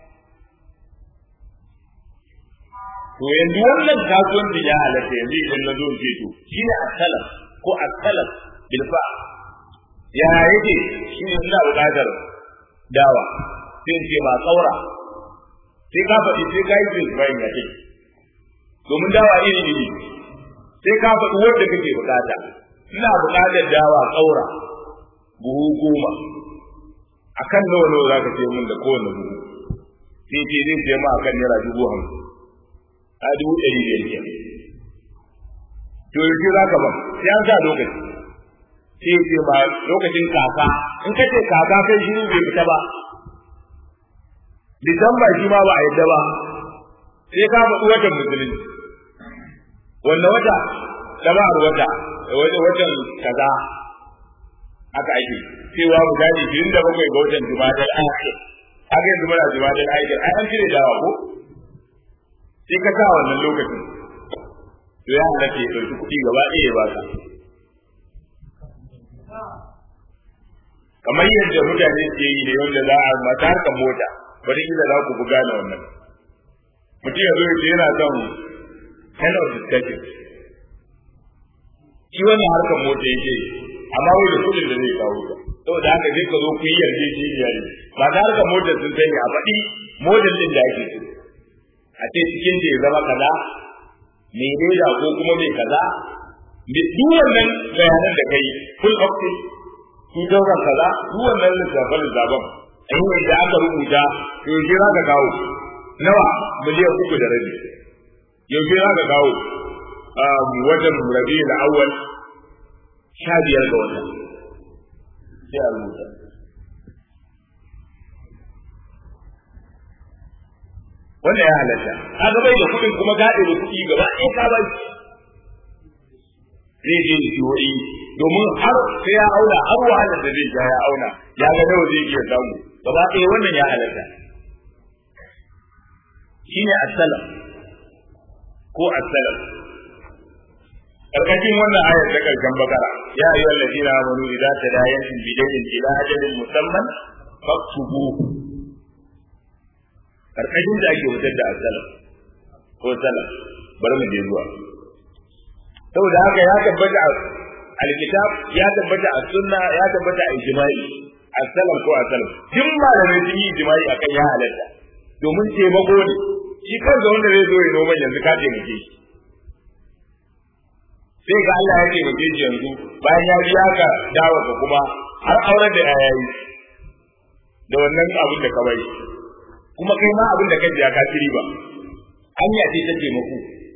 to yanzu wannan kasuwanci ya halatta yanzu idan na zo in ce to shine asalam ko asalam bil fa ya yake shi ne ina buƙatar dawa sai in ce ba tsaura sai ka faɗi sai ka yi jin bayan ya ce domin dawa iri iri sai ka faɗi wanda kake buƙata ina buƙatar dawa tsaura buhu goma akan nawa nawa za ka ce min da kowane buhu sai ce zai ce ma akan naira dubu hamsin a dubu ɗari biyar ke to yanzu za ka ban sai an sa lokaci sai ce ba lokacin kaka in ka ce kaka kai shiru bai fita ba disamba shi ma ba a yadda ba sai ka faɗi watan musulunci wanda wata jama'ar wata watan kaza aka ake cewa misali biyun da bakwai ga watan jumadal akhir haka yanzu muna jumadal akhir ai an cire dawa ko sai ka sa wannan lokacin to ya halatta ya ɗauki kuɗi gaba ɗaya ya baka kamar yadda mutane ke yi da wanda za a mata harkar mota bari kila za ku buga na wannan mutum ya zo ya ce yana son kind of discussion shi wannan harkar mota yake amma wai da kuɗin da zai kawo ta saboda haka zai ka zo ku yi yarjejeniya ne ba ta harkar motar sun sani a faɗi motar ɗin da ake so a ce cikin da ya zama kaza mai reda ko kuma mai kaza duk wannan bayanan da kai full option su daukan kaza duk wannan lissafin lissafin an yi da aka rubuta yaushe za ka kawo nawa miliyan uku da rabi yaushe za ka kawo watan rabi da awwal sha biyar ga wata sai a rubuta wannan ya halatta kaga bai da kuɗin kuma gaɗe da kuɗi gaba ɗaya ka bai zai je ciwoyi domin har sai ya auna har wahalar da zai ja ya auna ya ga nawa zai iya samu gaba ɗaya wannan ya halatta shine as-salaf ko as-salaf karkashin wannan ayar ta karshen bakara ya ayyuhal ladina amanu idza tadayantum bidayn ila ajalin musamman faktubu karkashin da ake wutar da as-salaf ko salaf bari mu je zuwa saboda haka ya tabbata alkitab ya tabbata a sunna ya tabbata a ijma'i as-salaf ko as-salaf duk malamai sun yi ijma'i akan ya halatta domin taimako ne shi kansa wanda zai zo ya noma yanzu ka taimake shi sai ga Allah ya taimake shi yanzu bayan ya biya ka dawo ka kuma har auren da ya yi da wannan abin da ka bari kuma kai ma abin da ka biya ka ci ba hanya ce ta taimako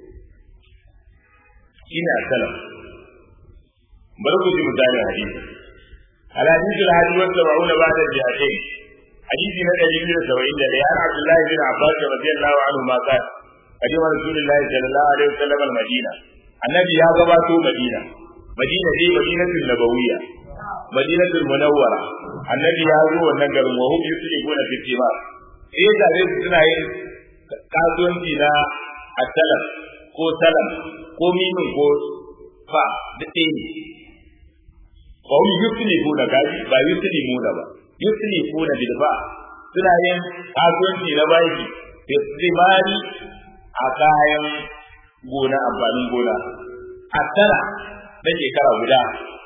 shine as-salaf bari ku ji misali hadisi الحديث الحادي والسبعون بعد الجهتين حديث نبي بن سبعين لأن عبد الله بن عباس رضي الله عنهما قال قدم رسول الله صلى الله عليه وسلم المدينة النبي يا غباتو مدينة مدينة دي مدينة النبوية مدينة المنورة النبي يا زو النجر وهم يسلكون في الثمار إيه تعرف سنة kasuwanci na asalam ko salam ko mimin ko fa da ɗaya ne ba wani yusni kuna gaji ba yusni muna ba yusni kuna bilba suna yin kasuwanci na baki da tsimari a kayan gona amfanin gona a tara na shekara guda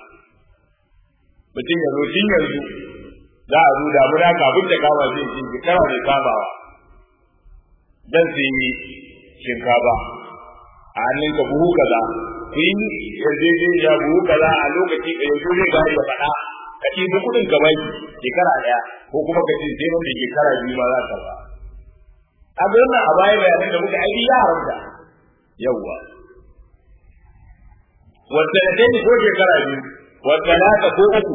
mutum ya zo tun yanzu za a zo damuna kafin ta kama zai ce shekara mai kamawa dan su yi shinkafa a hannun ka buhu kaza ku yi yarjejeniya buhu kaza a lokaci ka yanzu zai gari ya faɗa ka ce duk kuɗin ka baki shekara ɗaya ko kuma ka ce sai mafi shekara biyu ma za ka ba a nan a baya bayanan da muka aiki ya haramta yawwa wanda da kai ko shekara biyu wanda naka ko uku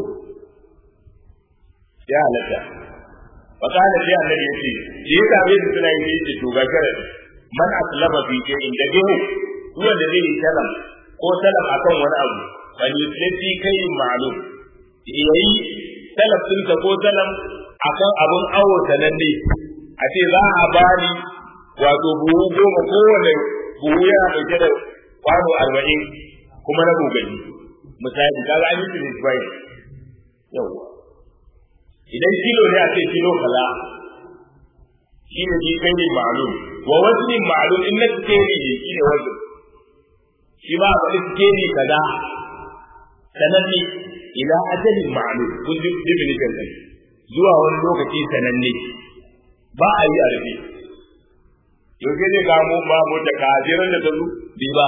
ya halatta fakala sai annabi yace shi yasa bai da suna yi yace to ga sharadi man aslama fi shay'in da bihu wanda zai yi salam ko salam akan wani abu bal yuslati kai ma'lum yayi salaf din ko salam akan abun awo sananne a ce za a bani wato buhu goma kowane buhu yana dauke da kwano arba'in kuma na gogani misali kaga an yi su ne yawwa idan kilo ne a ce kilo kaza shi ne shi kai ne ma'lum wa wazni ma'lum in na skeli ne shi ne wazn shi ba a skeli kaza sananne ila ajalin ma'lum kun ji definition din zuwa wani lokaci sananne ba a yi a rufe yau sai zai kamo ba mu da kajiran da ta zo bai ba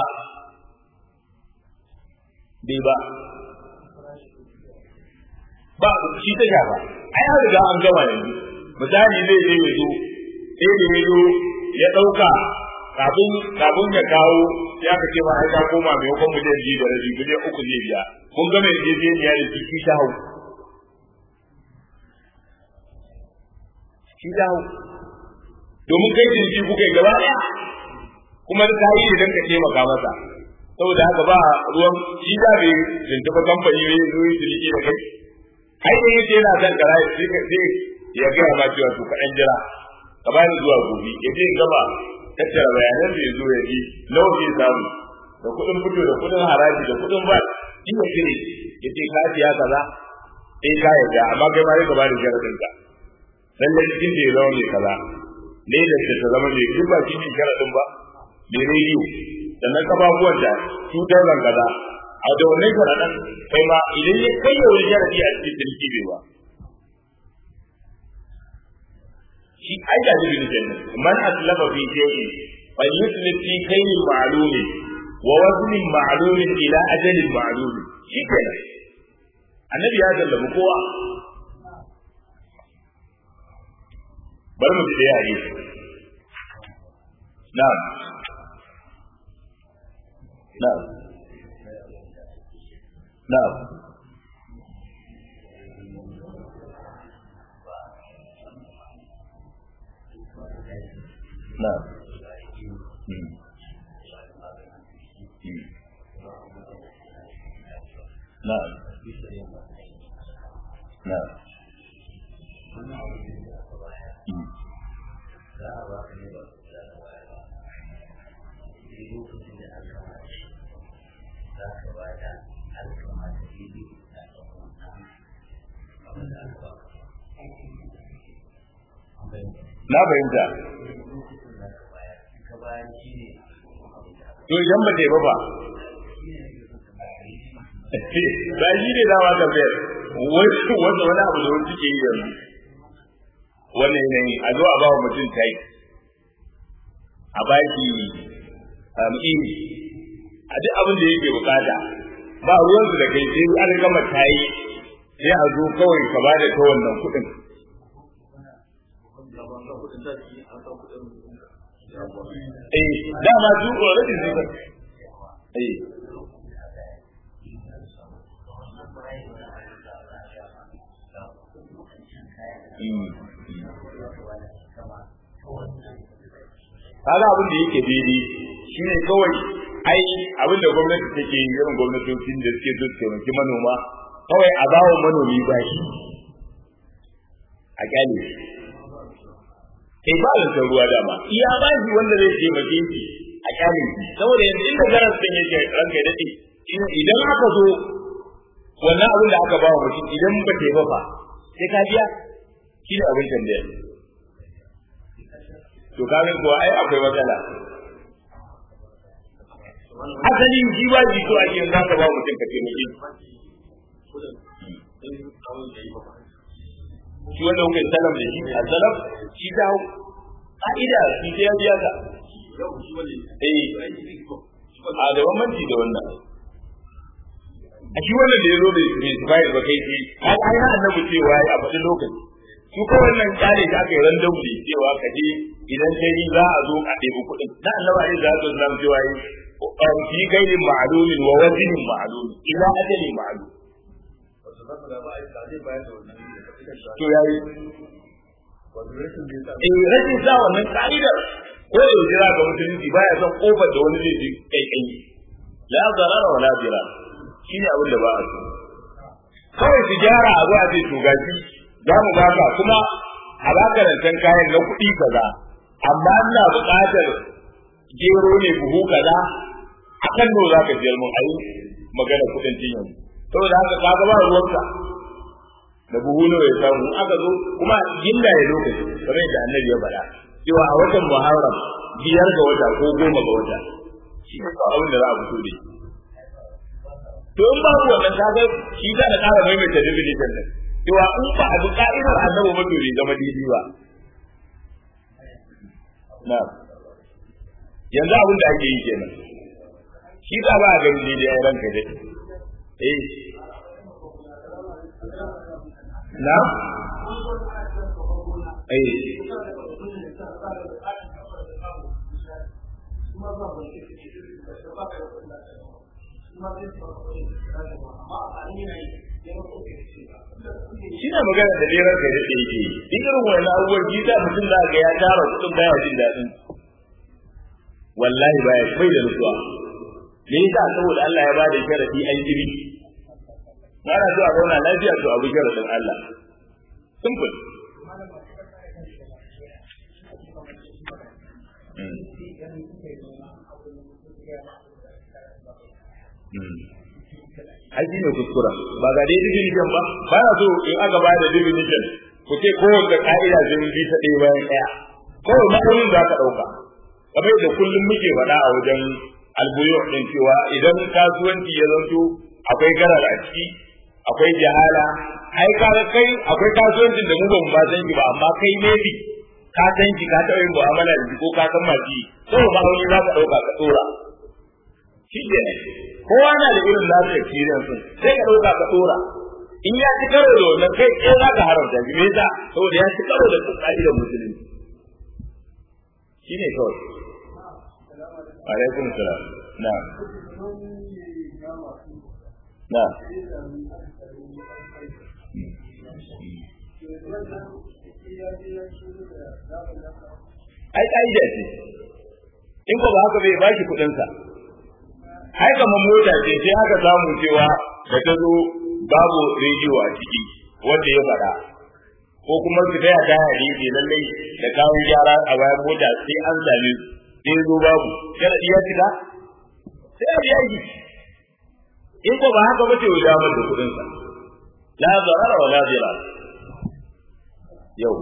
bai ba ba shi ta shafa ai an riga an gama yanzu misali zai je ya zo sai da ya zo ya ɗauka kafin kafin ya kawo ya ka ce ma ai ka koma mai hukun miliyan biyu da rabi miliyan uku zai biya kun ga mai yarjejeniya da shi shi ta hau shi ta hau domin kai jinki kuka yi gaba ɗaya kuma ka yi idan ka taimaka masa saboda haka ba ruwan shi da bai tuntuɓa kamfani ne zo yi ciniki da kai ai da yake yana son kara sai ka sai ya ga ma cewa to kaɗan jira ka ba ni zuwa gobe ya je gaba tattara bayanan da ya zo ya ji nawa zai samu da kuɗin fito da kuɗin haraji da kuɗin ba shi ya kire ya ce ka siya kaza eh ka yarda amma kai ma sai ka ba ni sharadin ka lalle cikin da ya zama mai kaza ne da ta zama mai duk ba cikin sharadin ba mai rediyo sannan kafafuwan da cutar kaza a da wannan sharaɗan kai ma idan ya kai ya wani sharaɗi a cikin sarki bai ba shi ai da shi ne jannan man aslafa fi shay'in fal yuslif fi kaylin ma'lumin wa waznin ma'lumin ila ajalin ma'lumin shi kenan annabi ya zallabu kowa bar mu ji da hadisi na'am na'am na'am na'am Hmm. Hmm. na'am na'am Hmm. lokacin da aka ba shi za ka ba da alkama da bibi da ɗan abin da aka ba na fahimta ka bayan shi ne to idan ba ta yi ba ba ba shi ne dama ka bayar wanda wani abu da wani suke yi yanzu wannan yanayi a zo a ba wa mutum tai a ba shi iri a duk abin da yake bukata ba ruwansu da kai sai an gama tayi sai a zo kawai ka ba da ta wannan kuɗin eh dama su already ne eh kaga abin da yake daidai shine kawai ai abin da gwamnati take yi irin gwamnatocin da suke so su taimaki manoma kawai a bawa manomi bashi a kyale kai ba da ruwa dama iya ba shi wanda zai taimake shi a kyale shi saboda yanzu inda garan sun yake ranka ya dade idan aka zo wannan abin da aka ba wa mutum idan ba ta yi ba fa sai ka biya shi ne abin tambaya to kaga ko ai akwai matsala asali shi ba ji to ake yanzu aka ba mutum ka taimake shi shi wanda kuka yi salam da shi a salam shi ta hau ka'ida shi ta ya biya ka eh a da bambanci da wannan a shi wannan da ya zo da bai ba kai shi har ai na annabi cewa a faɗi lokaci su ko wannan kare da aka yi random ne cewa ka je idan kai yi za a zo a ɗebi kuɗin na annabi alaihi salatu wasallam cewa yi fi gairin ma'lumin wa wazinin ma'lum ila ajalin ma'lum to yayi eh rashin sa wannan ka'idar ko da jira ga musulunci baya son kofar da wani zai ji kaikai la zarara wala jira shine abin da ba a so kawai su gyara a zo a ce to gashi za mu baka kuma a baka rancen kayan na kuɗi kaza amma ina buƙatar gero ne buhu kaza a kan nawa za ka siyar mun ayi magana kuɗin cin yanzu saboda haka ka ga ba ruwanka da buhu nawa ya samu aka zo kuma ginda ya lokaci kamar yadda annabi ya faɗa cewa a watan muharram biyar ga wata ko goma ga wata shi ne abin da za a fito da to in ba ku wannan kaga shi za na ƙara maimaita definition din cewa in ba a bi ka'idar annabi ba to bai zama daidai ba na yanzu abin da ake yi kenan shi za ba a gani daidai a ranka dai eh na eh shi ne magana da lerar da yake yi duk irin wani abubuwan shi ta mutum za ga ya tara kudin baya jin daɗin wallahi baya bai da nutsuwa me yasa saboda Allah ya bada sharadi an jiri ana so a zauna lafiya to abu sharadin Allah simple ai shi ne kuskura ba ga dai definition ba ba na so in aka ba da definition ku ce kowace ka'ida sai mun bi ta ɗaya bayan ɗaya kawai ma'aunin za ka ɗauka kamar yadda kullum muke faɗa a wajen albuyo ɗin cewa idan kasuwanci ya zanto akwai garar a ciki akwai jahala ai ka kai akwai kasuwancin da mu ba mu ba san shi ba amma kai maybe ka san shi ka taɓa yin mu'amala da shi ko ka san masu yi kawai ma'auni za ka ɗauka ka tsora shi ne kowa na da irin nasu experience sai ka dauka ka dora in ya ci karo da wannan kai ke za ka haramta shi me yasa saboda ya ci karo da ka'idar musulunci shine kawai alaikum salam na na ai ka'ida ce in ko ba haka bai ba shi kuɗinsa ai kamar mota ce sai aka samu cewa da ta zo babu rediyo a ciki wanda ya faɗa ko kuma su taya ta hadi ke lallai da kawo gyara a bayan mota sai an same su sai zo babu sharadi ya cika sai a biya shi in ko ba haka ba ce ya mata kudin sa la zarara wa la dirar yau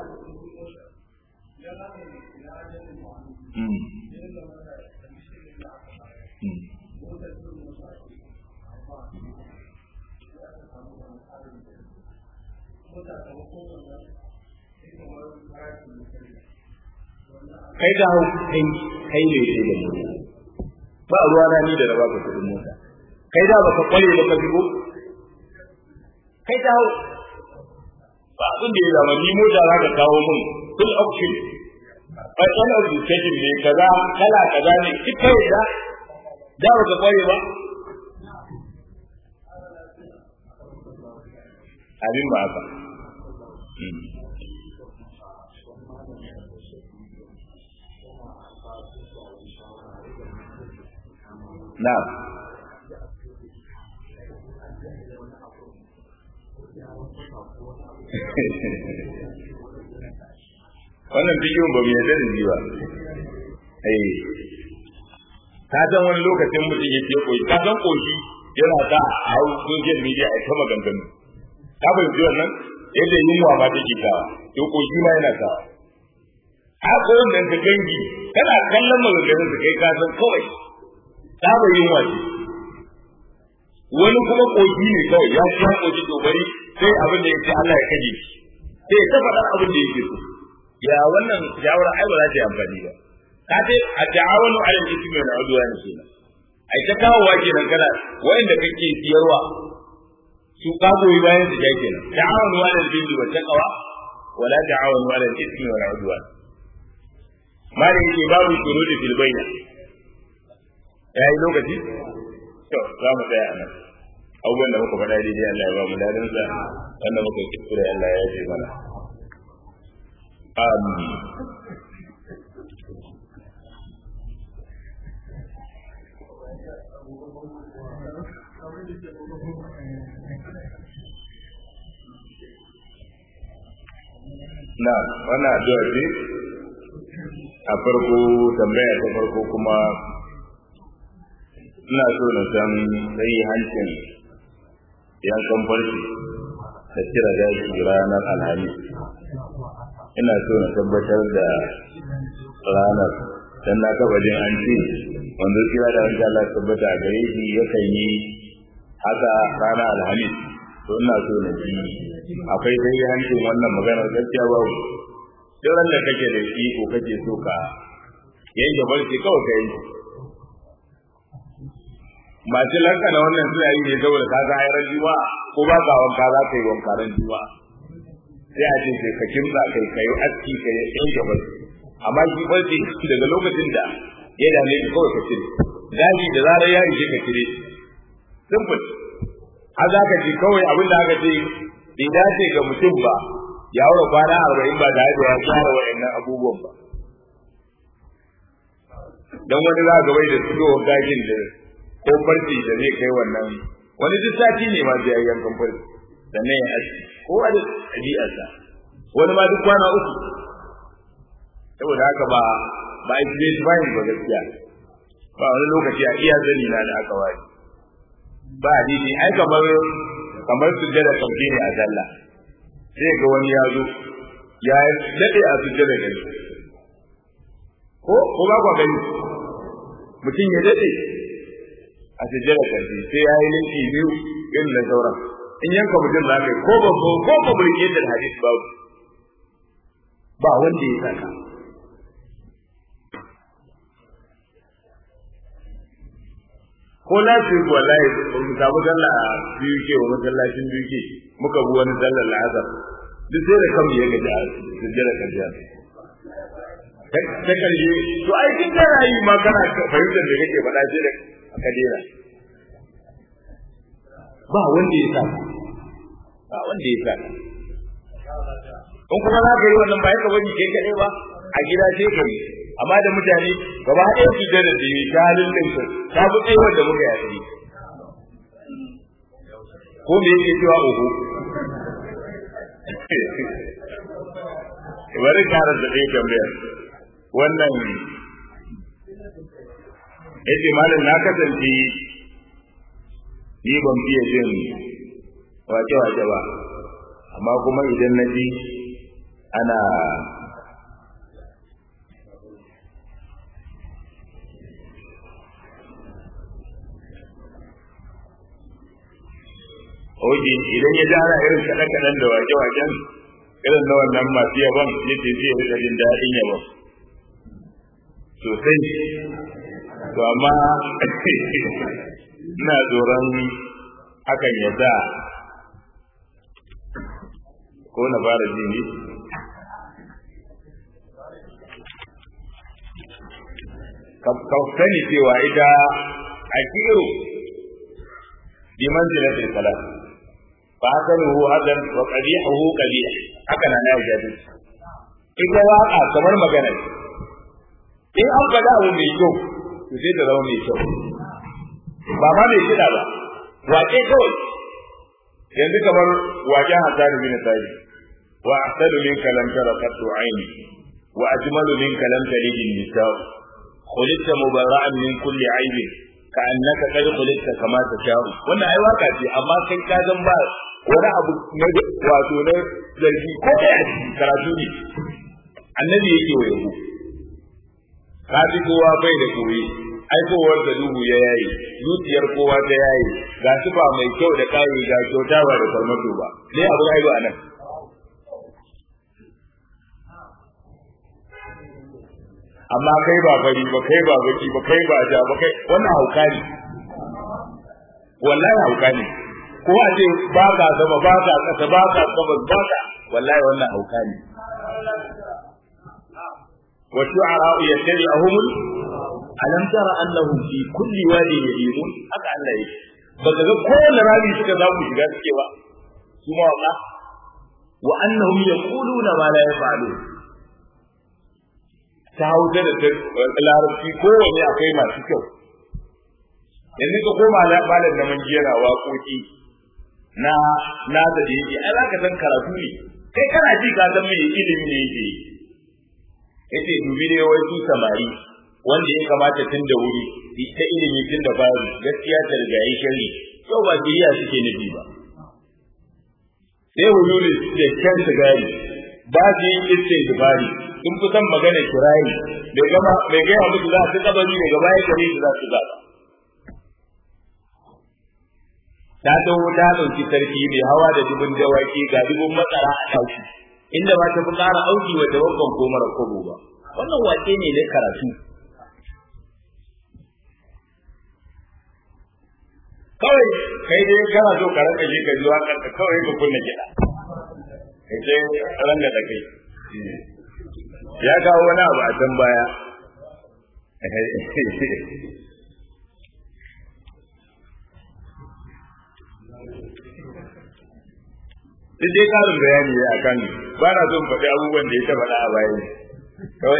Mm. Mm. kai da hau kai kai ne sai da mu ba ruwa na ni da raba ka kudin mota kai da baka kware ba ka shigo kai da hau ba abin da ya zama ni mota za ka kawo mun full option bai wani abu sai ne kaza kala kaza ne kika da da baka kware ba abin ba haka Na'am. Wannan bidiyon ba mu yarda da shi ba. Eh. Ka san wani lokacin mutum yake koyi, ka san koshi yana ta hau social media a kama ganganu. Ka fahimci wannan? Yadda yunwa ma take kawa, to koshi ma yana kawa. Haka wannan ka gangi, kana kallon maganganun su kai ka san kawai saba yin wace wani kuma kogi ne kawai ya ci han kogi to bari sai abin da yake Allah ya kaje shi sai ya faɗa abin da yake so ya wannan shawara ai ba za ta yi amfani ba ka ce a ta'awunu ala al-ithmi wal udwan kenan ai ta kawo wa kenan kana wanda kake siyarwa su ka goyi bayan su jake nan ta'awunu ala al-birri wat taqwa wala ta'awunu ala al-ithmi wal udwan mali yake babu shurudi fil bayna ya yi lokaci to za mu tsaya nan abubuwan da muka faɗa daidai Allah ya ba mu dadin sa wanda muka kuskure Allah ya ce mana amin na wannan addu'a ce a farko tambaya ta farko kuma ina so na san sai hancin yankan farce da cire gashi ranar alhamis ina so na tabbatar da ranar dan na taba jin an ce wanda kira da wanda Allah tabbata a gare shi yakan yi haka ranar alhamis to ina so na ji akwai dai hancin wannan maganar gaskiya babu duk ran da kake da iko kake so ka yanke farce kawai ka yanke masu lanka da wannan suna yi ne saboda ka ga ayar juma ko ba ka wanka za ka yi wanka ran juma sai a ce sai ka kimsa kai kai aski kai yan gaba amma shi barci daga lokacin da ya dame ka kawai ka cire gashi da zarar ya rike ka cire simple har za ka ji kawai abin da aka ce bai dace ga mutum ba ya aure kwana arba'in ba tare da ya tsara wa'annan abubuwan ba dan wani za ga bai da fitowar gashin da ko farci da zai kai wannan wani duk sati ne ma zai yi yankan farci sannan ya aski ko a da ɗabi'arsa wani ma duk kwana uku saboda haka ba ba a yi bayan ba gaskiya ba wani lokaci a iya zani na da aka wari ba hadisi ai kamar kamar sujjada kamfe ne a sallah sai ga wani ya zo ya daɗe a sujjada gani ko ko ba kwa gani mutum ya daɗe a sujjada karfi sai ya yi linki biyu irin na sauran in yanka mutum za ka yi ko ba ko ko ba burge da hadis ba ba wanda ya saka ko lafi wallahi mu samu sallah a biyu ke wa masallacin biyu ke muka bi wani sallar la'azar duk sai da kan ya gaji a sujjada karfi ta karshe to ai kin kana yi ma kana fahimtar da kake faɗa sai da aka dera ba wanda ya saka ba wanda ya saka in kuma za ka yi wannan ba ka bari kai kaɗai ba a gida sai ka yi amma da mutane gaba ɗaya su da da yi ta halin ɗinsu ta fi tsayuwar da muka yi ko me yake cewa oho bari kara da ɗaya tambayar wannan yace malam na kasance ni ban fiye jin wace-wace ba amma kuma idan na ji ana Oji idan ya ji ana irin kaɗan-kaɗan da wake-waken irin na wannan masu yaban yace zai rika jin daɗin yaban sosai to amma ina tsoron hakan ya sa ko na fara ji ne ka sani cewa ita a kiro bi manzilatil salat fa hasanuhu hadan wa qabihuhu qabih haka na ya jadi ita waka kamar magana in an faɗa abu mai kyau to sai ta zama mai kyau ba ma mai kiɗa ba waƙe kawai yanzu kamar waƙen Hassan bin Sabi wa ahsanu minka lam tara qattu aini wa ajmalu minka lam talid an-nisa khuliqta mubara'an min kulli aibin ka annaka qad khuliqta kama tasha'u wannan ai waka ce amma kai ka zan ba wani abu na wato na zargi ko da karatu ne annabi yake wa yabo ka fi kowa bai da koyi aikowar da duhu ya yayi zuciyar kowa ta yayi ga su ba mai kyau da kayi ga kyauta ba da farmato ba ne abu aibu a nan amma kai ba fari ba kai ba baki ba kai ba ja ba kai wannan hauka ne wallahi hauka ne ko a ce ba ka sama ba ka kasa ba ka sama ba ka wallahi wannan hauka ne wa shu'ara yattabi'uhum alam tara annahum fi kulli wadi yahimun haka Allah yake baka ga kowane rami suka zamu shiga suke ba su ma waka wa annahum yaquluna ma la yaf'alun ta hauta da ta larabci kowane akwai masu kyau yanzu ka koma malam da man jera waƙoƙi na na da yake ai zaka san karatu ne kai kana ji ka san me ilimi ne yake yace dubi ne wai su samari wanda ya kamata tun da wuri ta ilimi tun da fari gaskiya ta riga yi shari yau ba jiriya suke nufi ba sai hululi da kyan sigari ba su yin istin dubari sun fi son magana kirayi bai gama bai gaya musu za su kabari daga baya gare su za su zaba ta taho ta ɗauki sarki mai hawa da dubun dawaki ga dubun matsara a ɗauki inda ba ta fi ƙara auki wa tawakkan ko mara kobo ba wannan wake ne na karatu kawai kai dai kana so ka ranka shi ka ji waƙar ka kawai ka kunna kiɗa kai sai ran da kai ya kawo wani abu a can baya Duk dai karin bayani ya a kan ba na son faɗi abubuwan da ya ta faɗa a bayan kawai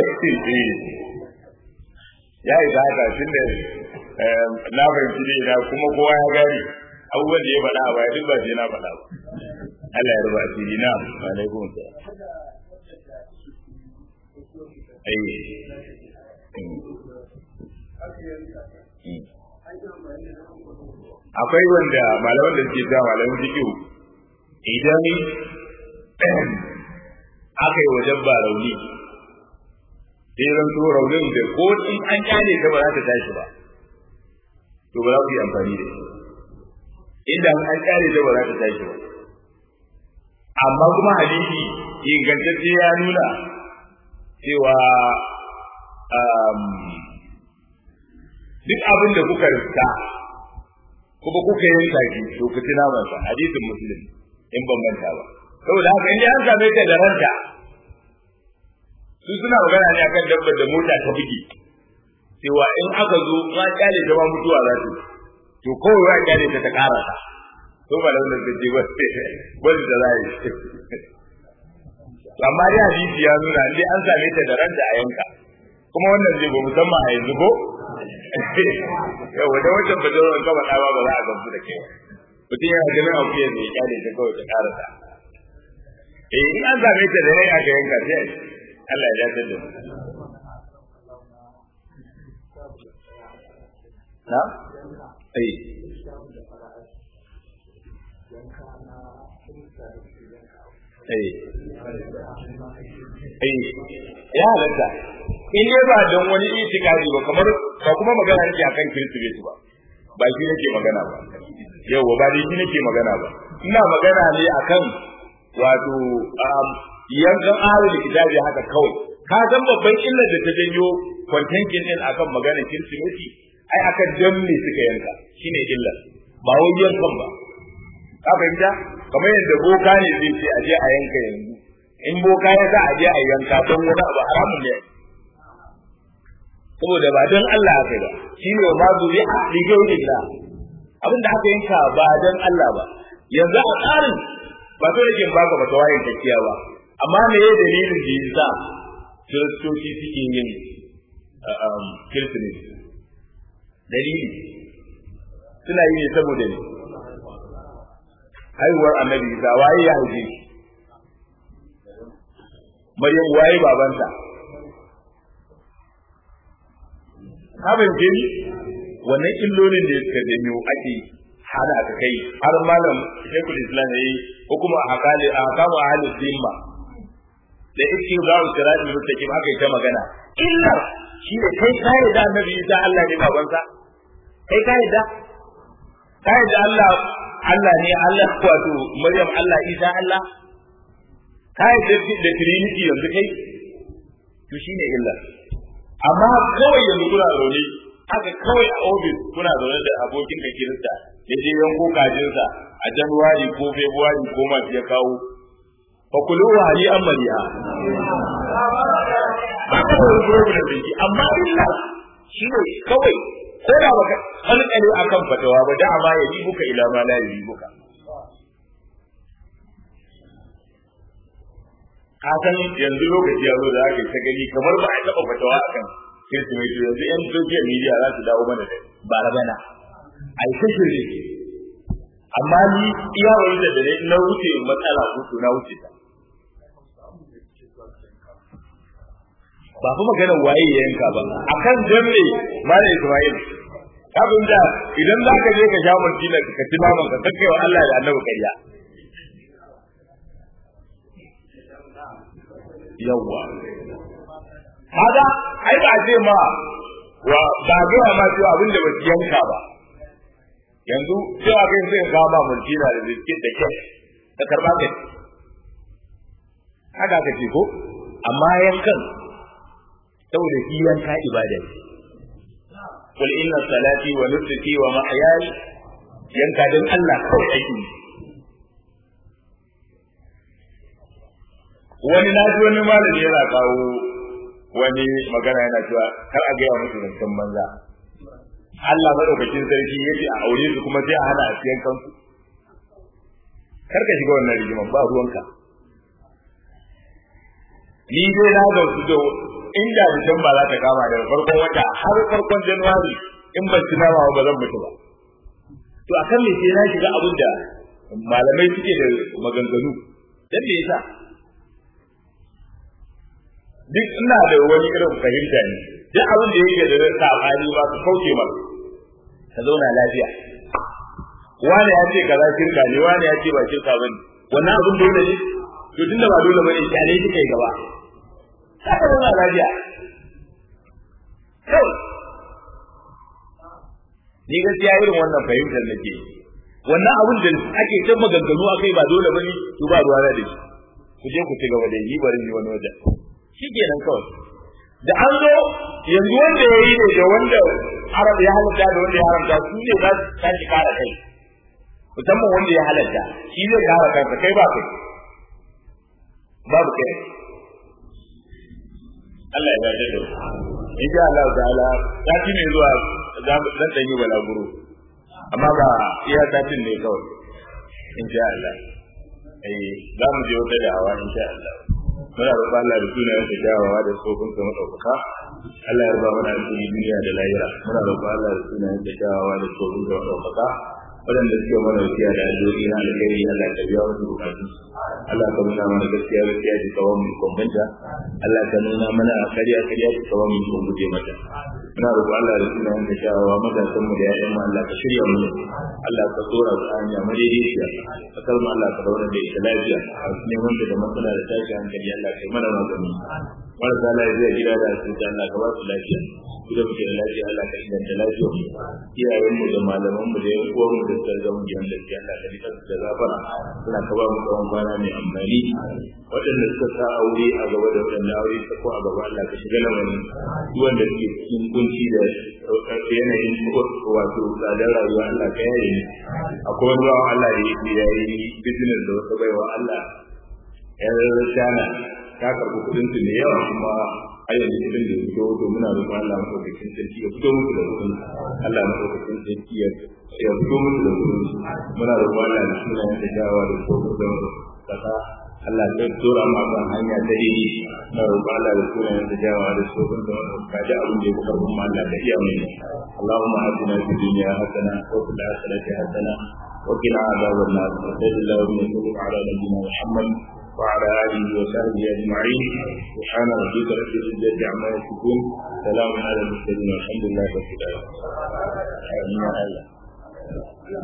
ya yi haka tun da na fahimci ne na kuma kowa ya gane abubuwan da ya faɗa a baya duk ba sai na faɗa ba Allah ya ruba asiri na alaikum salam akwai wanda malaman da suke ga malaman fiqh idan aka yi wajen ba rauni sai ran to raunin da ko in an kyale ta ba za ta tashi ba to ba za ku yi amfani da shi idan an kyale ta ba za ta tashi ba amma kuma hadisi ingantacce ya nuna cewa duk abin da kuka riska kuma kuka yi taki to ku tuna masa hadisin muslim in ban manta ba saboda haka in an same ta da ranta su suna magana ne akan dabbar da mota ta buge cewa in aka zo ma kyale ta ma mutuwa za ta to kawai ya kyale ta ta karasa to ba da wannan gaje ba wanda da zai amma dai hadisi ya nuna in an same ta da ranta a yanka kuma wannan zai ba musamman a yanzu ko yau da wancan ba zai ka faɗa ba ba za a gamsu da kai mutum yana ganin abu yanzu ya kyale ta kawai ta karasa eh in an same ta da rai aka yanka sai Allah ya dace da mu na eh eh eh ya halatta in dai ba don wani itikadi ba kamar ba kuma magana nake akan kirsimeti ba ba shi nake magana ba yau ba dai shi nake magana ba ina magana ne akan wato yankan ahlul kitabi haka kawai ka san babban illar da ta janyo kwantankin din akan magana kirsimeti ai akan dan me suka yanka shine illar ba wai yankan ba ka fahimta kamar yadda boka ne zai ce a je a yanka yanzu in boka ya sa a je a yanka don wani abu haramun ne saboda ba don Allah aka ba shi ne ma zuri a rigar da abin da aka yanka ba don Allah ba yanzu a tsarin ba so yake baka ba tawayin takiya ba amma me ya dalilin da yasa kiristoci suke yin kirsimeti dalili suna yi ne saboda ne haihuwar annabi isa waye ya haife shi maryam waye babanta ka fahimce ni wannan illolin da suka janyo ake hana ka kai har malam shekul islam ya yi hukuma a hakali a hakamu a halin zimma da iske za su kira da mutakim aka yi ta magana illar shi ne kai ka da annabi isa Allah ne babansa kai ka da ka da Allah Allah ne Allah wato Maryam Allah Isa Allah ka da da Trinity yanzu kai to shine illar amma kawai yanzu kuna zaune haka kawai a ofis kuna zaune da abokin ka kirista ya je yanko kajinsa a januwari ko februari ko masu ya kawo fa kulu wa hali an mariya ba ka da problem da shi amma illa shi ne kawai ko da baka kalkale akan fatawa ba da ma ya yi buka ila ma la yi buka ka san yanzu lokaci ya zo da aka ta gani kamar ba a taɓa fatawa akan kirsimeti yanzu yan social media za su dawo mana da ba rabana a yi ta shirye amma ni iya wani da dare na wuce matsala ko na wuce ta ba fa maganar waye ya yanka ba akan janne mala Isma'il kafin da idan za ka je ka sha martina ka ci naman ka kakkai wa Allah da Annabi kariya yawwa hada ai ba ce ma wa ba ga ma cewa abin da ba su yanka ba yanzu cewa kai sai ka ba martina da biskit da kek ka karba kai haka ka ce ko amma yankan saboda shi yanka ibada ne qul inna salati wa nusuki wa mahyaya yanka dan Allah kawai ake wani na ji wani malami yana kawo wani magana yana cewa kar a gaya musu zancen banza Allah madaukakin sarki yace a aure su kuma sai a hana a siyan kansu kar ka shiga wannan rigiman ba ruwanka ni dai na ga su da inda Disamba za ta kama daga farkon wata har farkon Januwari in ban ci nama ba zan mutu ba. To a kan me sai na shiga abin da malamai suke da maganganu. Dan me yasa? Duk ina da wani irin fahimta ne. Duk abin da yake da sabani ba su kauce ma. Ka zauna lafiya. Wani ya ce kaza shirka ne, wani ya ce ba shirka bane. Wannan abin dole ne? To tunda ba dole bane, kyale shi kai gaba. haka zauna lafiya kawai ni gaskiya irin wannan fahimtar nake wannan abin da ake ta maganganu akai ba dole bane to ba ruwa da shi ku je ku ci gaba da yi bari ni wani waje shikenan kawai da an zo yanzu wanda ya yi ne da wanda arab ya halatta da wanda ya haramta su ne za su tashi kara kai musamman wanda ya halatta shi zai kara kansa kai ba kai babu kai Allah ya yarda da in sha Allah ta'ala sati ne zuwa zan dan yi balaguro amma ba iya satin ne kawai in sha Allah eh za mu je wata da'awa in sha Allah muna roƙon Allah da sunayen sa kyawawa da tsofin sa madaukaka Allah ya ruba mana alheri duniya da lahira muna roƙon Allah da sunayen sa kyawawa da tsofin sa madaukaka waɗanda suke mana wasiya da addu'o'i na alkhairi Allah ka biya musu bukatun Allah ka nuna mana gaskiya gaskiya ki kawo mu kwambanta Allah ka nuna mana kariya kariya ki kawo mu kun guje mata ina roƙo Allah da sunan da shawawa matasan mu da ƴaƴan mu Allah ka shirya mu Allah ka tsora su hanya madaidaiciya kasar mu Allah ka daura da ita lafiya a neman da matsala da tashi hankali Allah ka yi mana magani marasa lafiya gida da asibiti Allah ka ba su lafiya da muke da lafiya Allah ka inganta lafiya iyayen mu da malaman mu da yan uwan mu da suka zama gidan lafiya Allah ka rika da gafara suna ka ba mu tsawon kwana mai amfani waɗanda suka sa aure a gaba da waɗanda aure ta ko a gaba Allah ka shiga lamarin duk wanda suke cikin kunci da yanayin wato tsadar rayuwa Allah ka yaye ni akwai wani bawan Allah da yake yayi business da wata baiwa Allah yar shana ta karɓi kuɗin su da yawa kuma har yanzu kuɗin da fito to muna roƙon Allah madaukakin sarki ya fito musu da kuɗin Allah madaukakin sarki ya ya fito musu da kuɗin muna roƙon Allah da sunayen da jawa da tsohon da kasa Allah zai tura ma kan hanya ta dini na roƙon Allah da sunayen da jawa da tsohon da ka ji abin da ya kuka kuma Allah ka iya mai Allahumma atina fid dunya hasana wa fil akhirati hasana وقنا عذاب النار وصلى الله وسلم على نبينا محمد وعلى آله وصحبه أجمعين سبحان ربك رب العزة عما يصفون سلام على المرسلين والحمد لله رب العالمين